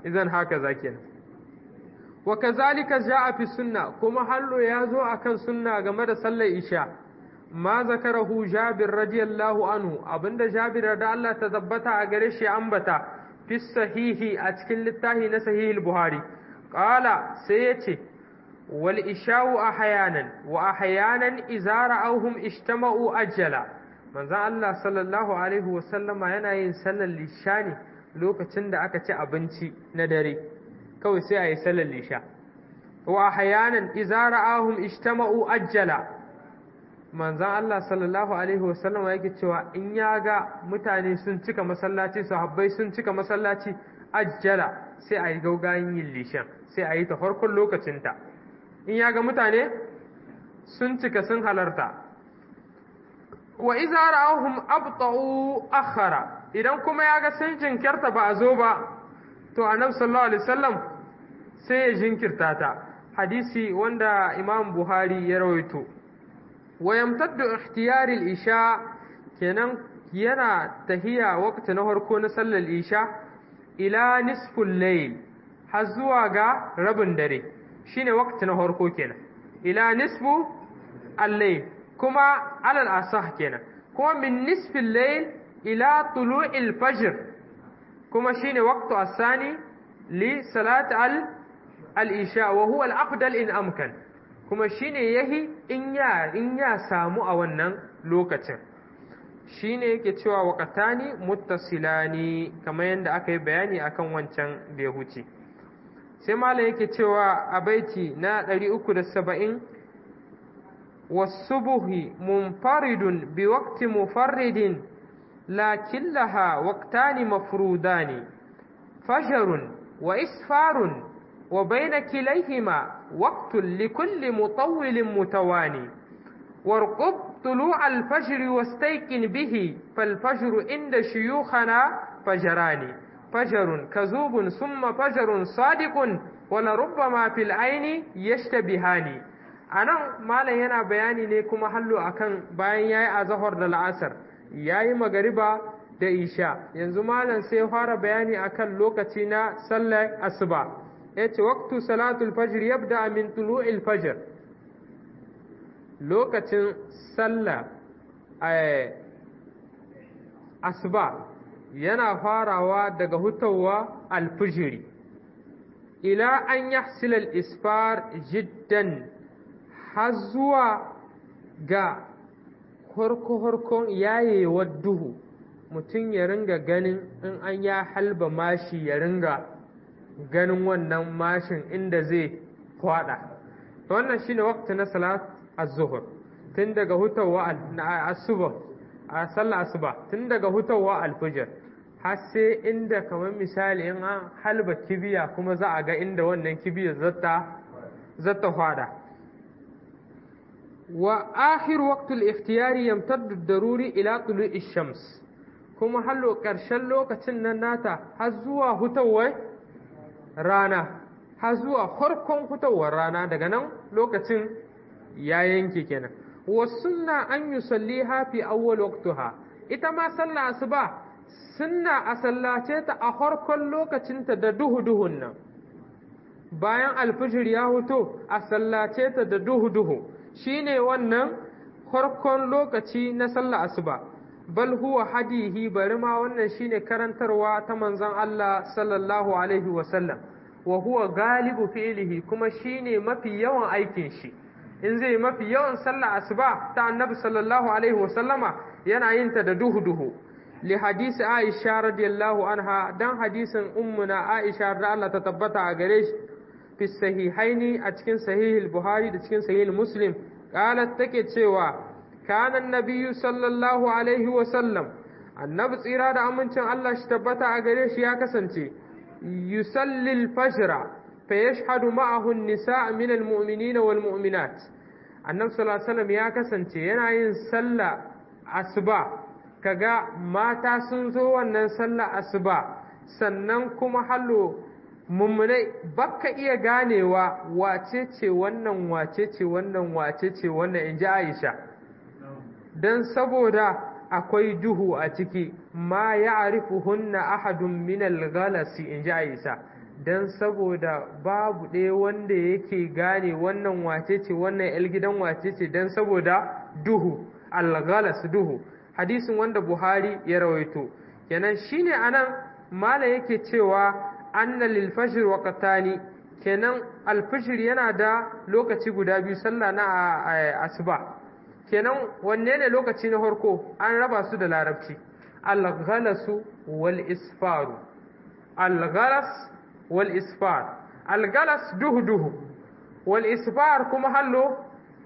idan haka zakin wa kazalika jaa fi sunna kuma hallo ya zo akan sunna game da sallar isha ma zakarahu jabir radiyallahu anhu abinda jabir da Allah ta tabbata a gare shi ambata fi sahihi a cikin littafi na sahih buhari qala sai yace wal isha'u ahyanan wa ahyanan idza ra'awhum ijtama'u ajala manzon Allah sallallahu alaihi wa sallama yana yin sallar isha ne lokacin da aka ci abinci na dare kawai sai a yi sallar isha wa ahyanan idza ra'awhum ijtama'u ajala manzan Allah sallallahu Alaihi wasallama yake cewa in ya ga mutane sun cika masallaci sahabbai sun cika masallaci ajjala sai a yi gaugayin yin lishan sai a yi ta farkon lokacinta in ya ga mutane sun cika sun halarta wa iza ra'ahum abta'u akhara idan kuma ya ga sun jinkirta ba a zo ba to annabi sallallahu alaihi wasallam sai ya jinkirta ta hadisi wanda imam buhari ya rawaito ويمتد اختيار الإشاء kenan yana tahiya wakati na harko na sallar isha ila nisful layl har zuwa ga rabin dare shine wakati na harko kenan ila nisfu al-layl kuma alal asah kenan kuma min nisfil layl ila tulu'il fajr kuma shine waqtu as-sani li salat al-isha wa huwa al-afdal in amkan kuma shine yahi in ya in ya samu a wannan lokacin shine yake cewa waqatani muttasilani kamar yadda aka yi bayani akan wancan da ya huce sai malam yake cewa a baiti na 370 wasubuhi munfaridun bi waqti mufarridin lakin laha waqtani mafrudani fajarun wa isfarun wa bayna kilayhima وقت لكل مطول متواني وارقب طلوع الفجر واستيقن به فالفجر عند شيوخنا فجران فجر كذوب ثم فجر صادق ولربما في العين يشتبهان anan malam yana bayani ne kuma hallo akan bayan yayi azhar da la'asar yayi magariba da isha yanzu malam sai fara bayani akan lokaci na sallar asuba yace waqtu salatul fajr yabda min tulu'il fajr lokacin sallah asuba yana farawa daga hutawa alfijiri ila an yahsila al-isfar jiddan har zuwa ga horko-horkon yayewar duhu mutum ya ringa ganin in an ya halba mashi ya ringa ganin wannan mashin inda zai kwada wannan shine waqti na salat az-zuhr tun daga hutawa asuba a sallar asuba tun daga hutawa al-fajr har sai inda kamar misali in an halba kibiya kuma za a ga inda wannan kibiyar zata zata kwada wa akhir waqt al-ikhtiyari yamtaddu ad-daruri ila tulu'i shams kuma hallo ƙarshen lokacin nan nata har zuwa hutawar rana har zuwa farkon fitowar rana daga nan lokacin ya yanke kenan wa sunna an yusalli fi awwal waqtiha ita ma sallah asuba sunna a sallace ta a farkon lokacinta da duhu duhun nan bayan alfijir ya huto a sallace ta da duhu duhu shine wannan farkon lokaci na sallah asuba bal huwa hadihi bari ma wannan shine karantarwa ta manzon Allah sallallahu alaihi wa sallam wa huwa galibu fi'lihi kuma shine mafi yawan aikin shi in zai mafi yawan sallah asuba ta annabi sallallahu alaihi wa sallama yana yin ta da duhu duhu li hadisi Aisha radiyallahu anha dan hadisin ummuna Aisha da Allah ta tabbata a gare shi fi sahihaini a cikin sahih buhari da cikin sahih muslim qalat take cewa kana nabiyyu sallallahu alaihi wa sallam annabi tsira da amincin Allah shi tabbata a gare shi ya kasance yusalli al-fajr fa yashhadu ma'ahu an-nisa' min al-mu'minina wal mu'minat annabi sallallahu alaihi wasallam ya kasance yana yin sallah asuba kaga mata sun zo wannan sallah asuba sannan kuma hallo mummunai baka iya ganewa wace ce wannan wace ce wannan wace ce wannan in ji aisha don saboda akwai duhu a ciki ma ya arifu hunna ahadun minal galasi in ji aisha don saboda babu ɗaya wanda yake gane wannan wace ce wannan yar gidan wace ce don saboda duhu alghalas duhu hadisin wanda buhari ya rawaito kenan shine anan mala yake cewa anna lil fajr waqtani kenan alfijir yana da lokaci guda biyu sallah na asuba kenan wanne ne lokaci na farko an raba su da larabci al-ghalasu wal isfaru al-ghalas wal isfar al-ghalas duhu duhu wal isfar kuma hallo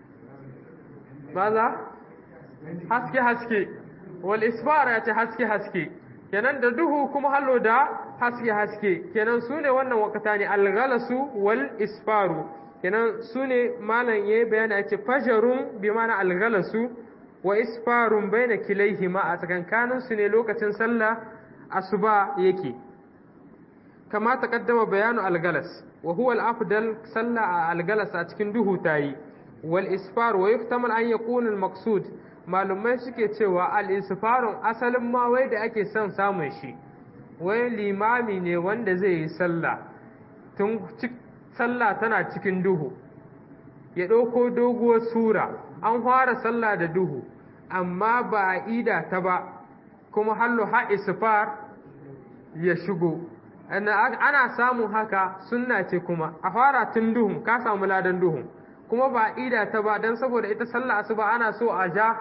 maza haske haske wal isfar ya ce haske haske kenan da duhu kuma hallo da haske haske kenan su ne wannan wakata ne al-ghalasu wal isfaru kenan su ne malam ya yi bayani a ce fajarun bi mana algalasu wa isfarun bai na kilaihima a tsakankanin su ne lokacin sallah asuba yake kama ta kaddama bayanu algalas wa huwa al-afdal sallah a algalas a cikin duhu tayi wal isfar wa yuftamal an yakuna al-maqsud malumai suke cewa al-isfarun asalin ma wai da ake son samun shi wai limami ne wanda zai yi sallah tun sallah tana cikin duhu ya ɗauko doguwar sura an fara sallah da duhu amma ba a ida ta ba kuma hallo ha isfar ya shigo ana samun haka sunna ce kuma a fara tun duhun ka samu ladan duhun kuma ba a ida ta ba don saboda ita sallah asuba ana so a ja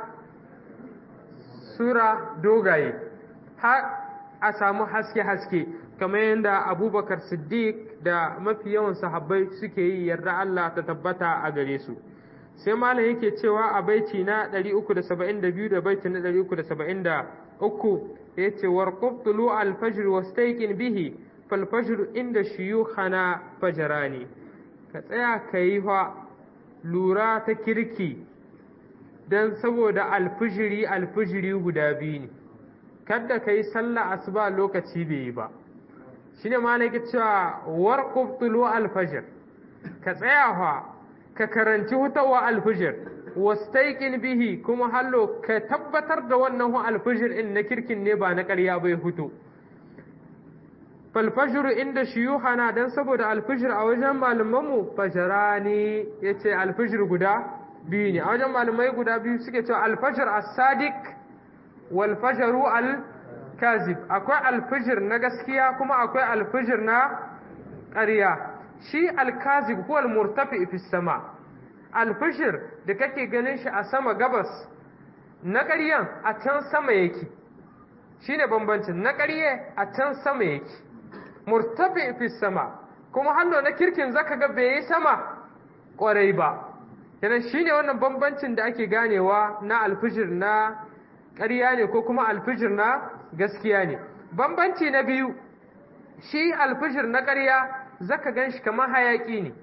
sura dogaye har a samu haske-haske kamar yadda abubakar siddiq da mafi yawan sahabbai suke yi yarda Allah ta tabbata a gare su sai malam yake cewa a baiti na 372 da baiti na 373 yace warqub tulu al-fajr wastayqin bihi fal fajr inda shuyukhana fajrani ka tsaya kai fa lura ta kirki dan saboda alfijiri alfijiri guda biyu ne kada ka yi sallah asuba lokaci bai yi ba shine malaki cewa warqub tulu alfajr ka tsaya fa ka karanci hutawa alfajr wastaiqin bihi kuma hallo ka tabbatar da wannan hu alfajr in na kirkin ne ba na ƙarya bai huto falfajr inda shuyuhana dan saboda alfajr a wajen malaman mu fajrani yace alfajr guda biyu ne a wajen malamai guda biyu suke cewa alfajr as-sadiq wal fajru al kazib akwai alfijir na gaskiya kuma akwai alfijir na ƙarya shi alkazib ko almurtafi fi sama alfijir da kake ganin shi a sama gabas na ƙaryan a can sama yake shine bambancin na ƙarye a can sama yake murtafi fi sama kuma hallo na kirkin zaka ga bai yi sama ƙwarai ba kenan shine wannan bambancin da ake ganewa na alfijir na ƙarya ne ko kuma alfijir na gaskiya ne bambanci na biyu shi alfijir na ƙarya zaka gan shi kamar hayaƙi ne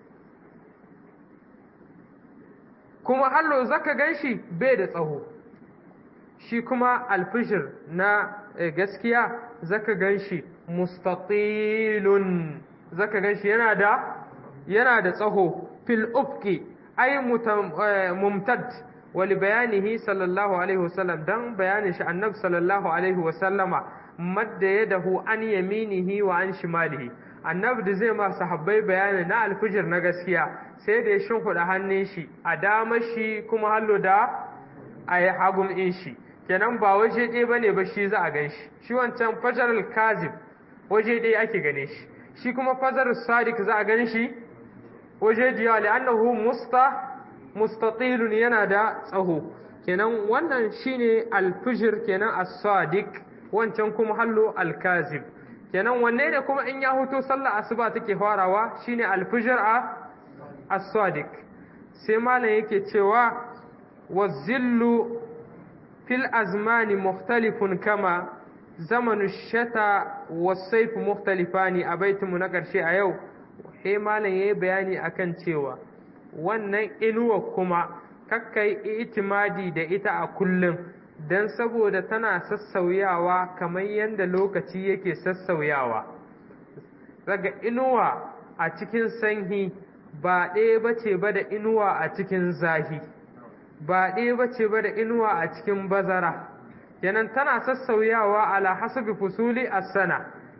kuma hallo zaka gan shi bai da tsaho shi kuma alfijir na gaskiya zaka gan shi mustatilun zaka gan shi yana da yana da tsaho fil ufki ay mumtad ولبيانه صلى الله عليه وسلم دان بيان shi annabi sallallahu alaihi wasallama madda yadahu an yaminihi wa an shimalihi annabi da zai ma sahabbai bayani na alfijir na gaskiya sai da ya shimfiɗa hannun shi a dama shi kuma hallo da a yi hagun in shi kenan ba waje ɗaya ba ne ba shi za a gan shi shi wancan fajar kazib waje ɗaya ake gane shi shi kuma fajar sadiq za a gan shi waje diya li'annahu musta mustatilun yana da tsaho kenan wannan shine alfijir kenan as-sadiq wancan kuma hallo al-kazib kenan wanne ne kuma in ya huto sallar asuba take farawa shine alfijir a as-sadiq sai malam yake cewa wazillu fil azmani mukhtalifun kama zamanu shata was-sayf mukhtalifani a baitinmu na ƙarshe a yau sai malam yayi bayani akan cewa wannan inuwa kuma kakkai itimadi da ita a kullum don saboda tana sassauyawa kamar yadda lokaci yake sassauyawa daga inuwa a cikin sanyi ba ɗaya ba ce ba da inuwa a cikin zahi ba ɗaya ba ce ba da inuwa a cikin bazara kenan tana sassauyawa ala hasabi fusuli a sana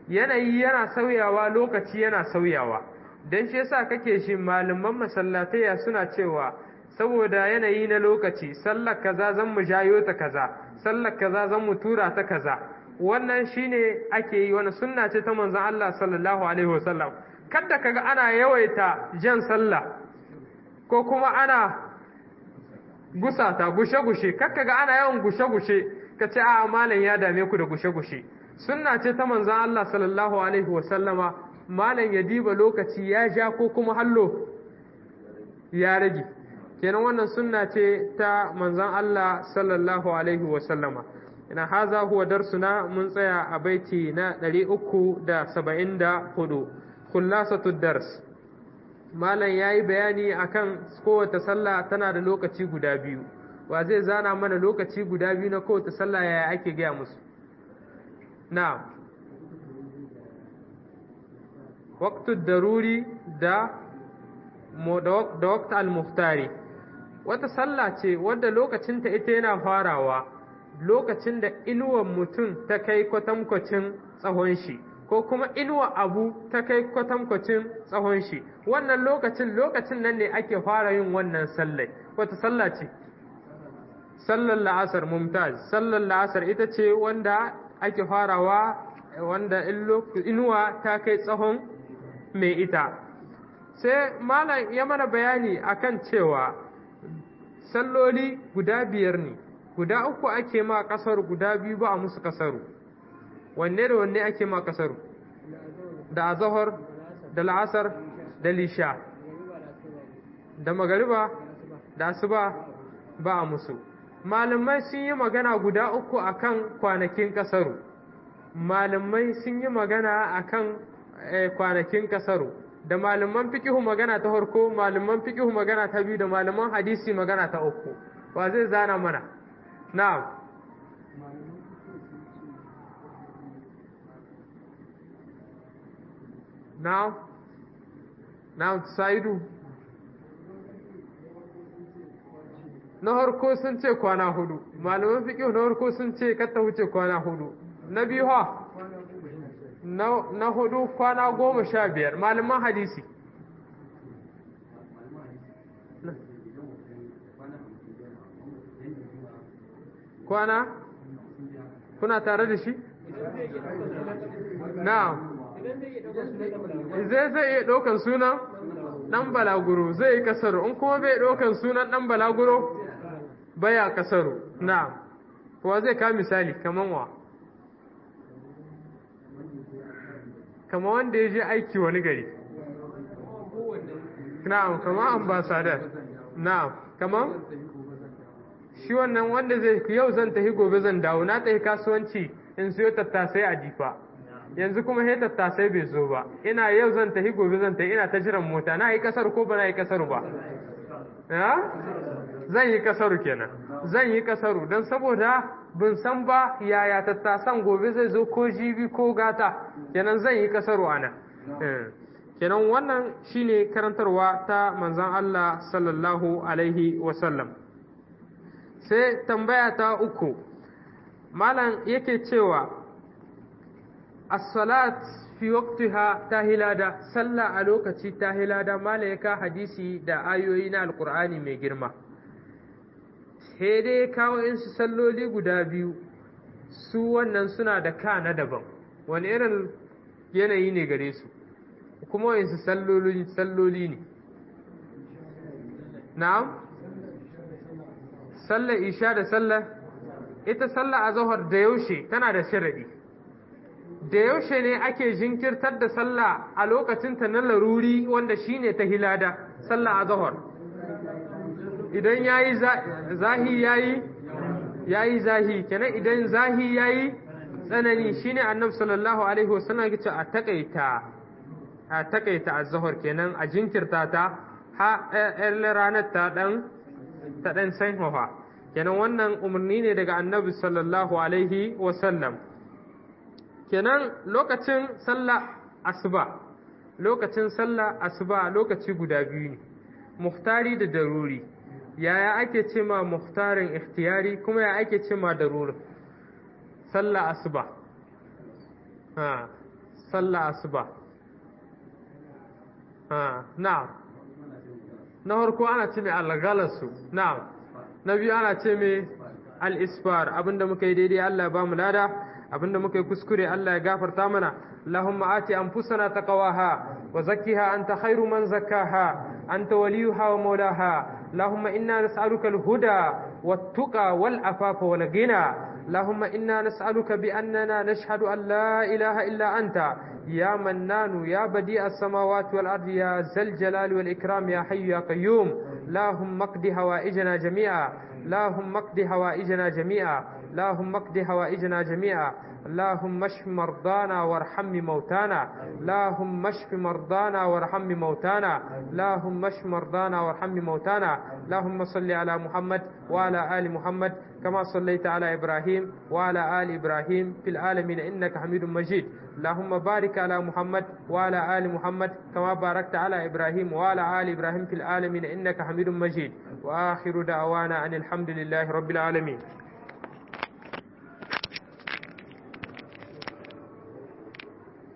yanayi yana sauyawa lokaci yana sauyawa don shi yasa kake shi malaman masallataya suna cewa saboda yanayi na lokaci sallar kaza zan mu jayo ta kaza sallar kaza zan mu tura ta kaza wannan shine ake yi wani sunna ce ta manzon Allah sallallahu alaihi wasallam kada kaga ana yawaita jan sallah ko kuma ana gusata gushe-gushe kakka ga ana yawan gushe-gushe ka ce a malam ya dame ku da gushe-gushe sunna ce ta manzan Allah sallallahu alaihi wasallama malam ya diba lokaci ya ja ko kuma hallo ya rage kenan wannan sunna ce ta manzan Allah sallallahu alaihi wasallama ina haza huwa darsuna mun tsaya a baiti na 374 khullasatu dars malam ya yi bayani akan kowace sallah tana da lokaci guda biyu wa zai zana mana lokaci guda biyu na kowace sallah yaya ake gaya musu na waqtud daruri da da waqt al-muftari wata sallah ce wadda lokacinta ita yana farawa lokacin da inuwan mutum ta kai kwatankwacin tsawon shi ko kuma inuwa abu ta kai kwatankwacin tsawon shi wannan lokacin lokacin nan ne ake fara yin wannan sallai wata sallah ce sallar la'asar mumtaz sallar la'asar ita ce wanda ake farawa wanda inuwa ta kai tsawon mai ita sai malam ya mana bayani akan cewa salloli guda biyar ne guda uku ake ma kasar guda biyu ba a musu kasaru wanne da wanne ake ma kasaru da azahar da la'asar da lisha da magariba da asuba ba a musu malamai sun yi magana guda uku akan kwanakin kasaru malamai sun yi magana akan kwanakin kasaru da malaman fikihu magana ta farko malaman fikihu magana ta biyu da malaman hadisi magana ta uku wa zai zana mana na'am Now, now Saidu. Na harko sun ce kwana hudu, malaman fiƙihu na harko sun ce kata wuce kwana hudu. Na biyu ha, na hudu kwana goma sha biyar, malaman hadisi. Kwana? Kuna tare da shi? Na'am. zai zai iya ɗaukan sunan ɗan balaguro zai yi kasaru in kuma bai ɗaukan sunan ɗan balaguro baya kasaru na kuwa zai ka misali kaman wa kama wanda ya je aiki wani gari na'am kama ambasadar na'am kama shi wannan wanda zai yau zan tafi gobe zan dawo na tafi kasuwanci in siyo tattasai a jifa yanzu kuma he tattasai bai zo ba ina yau zan tafi gobe zan tafi ina ta jiran mota na yi kasar ko ba na yi kasar ba zan yi kasaru kenan zan yi kasaru don saboda bin san ba yaya tattasan gobe zai zo ko jibi ko gata kenan zan yi kasaru ana kenan wannan shine karantarwa ta manzan Allah sallallahu alaihi wasallam sai tambaya ta uku malam yake cewa as-salat fi waqtiha tahilada sallah a lokaci tahilada malaika hadisi da ayoyi na alqur'ani mai girma sai dai kawo in su salloli guda biyu su wannan suna da ka na daban wani irin yanayi ne gare su kuma in su salloli salloli ne na'am sallar isha da sallar ita sallar azhar da yaushe tana da sharadi da yaushe ne ake jinkirtar da sallah a lokacinta na laruri wanda shine ta hilada sallah azhar idan yayi zahi yayi yayi zahi kenan idan zahi yayi tsanani shine annabi sallallahu alaihi wasallam yace a takaita a takaita azhar kenan a jinkirta ta ha ranar ta dan ta dan sanhoha kenan wannan umarni ne daga annabi sallallahu alaihi wasallam kenan lokacin sallah asuba lokacin sallah asuba lokaci guda biyu ne muhtari da daruri yaya ake ce ma muhtarin ikhtiyari kuma ya ake ce ma daruri sallah asuba ha sallah asuba na'am na farko ana ce mai algalasu na'am na biyu ana ce mai al-isfar abinda muka yi daidai Allah ya ba mu lada abinda muka yi kuskure Allah ya gafarta mana Allahumma ati anfusana taqwaha wa zakkiha anta khairu man zakkaha anta waliyuha wa mawlaha اللهم إنا نسألك الهدى والتقى والعفاف والغنى اللهم إنا نسألك بأننا نشهد أن لا إله إلا أنت يا منان يا بديع السماوات والأرض يا ذا الجلال والإكرام يا حي يا قيوم اللهم اقض هوائجنا جميعا اللهم اقض هوائجنا جميعا اللهم اقض هوائجنا جميعا اللهم اشف مرضانا وارحم موتانا اللهم اشف مرضانا وارحم موتانا اللهم اشف مرضانا وارحم موتانا اللهم صل على محمد وعلى آل محمد كما صليت على إبراهيم وعلى آل إبراهيم في العالمين إنك حميد مجيد اللهم بارك على محمد وعلى آل محمد كما باركت على إبراهيم وعلى آل إبراهيم في العالمين إنك حميد مجيد وآخر دعوانا أن الحمد لله رب العالمين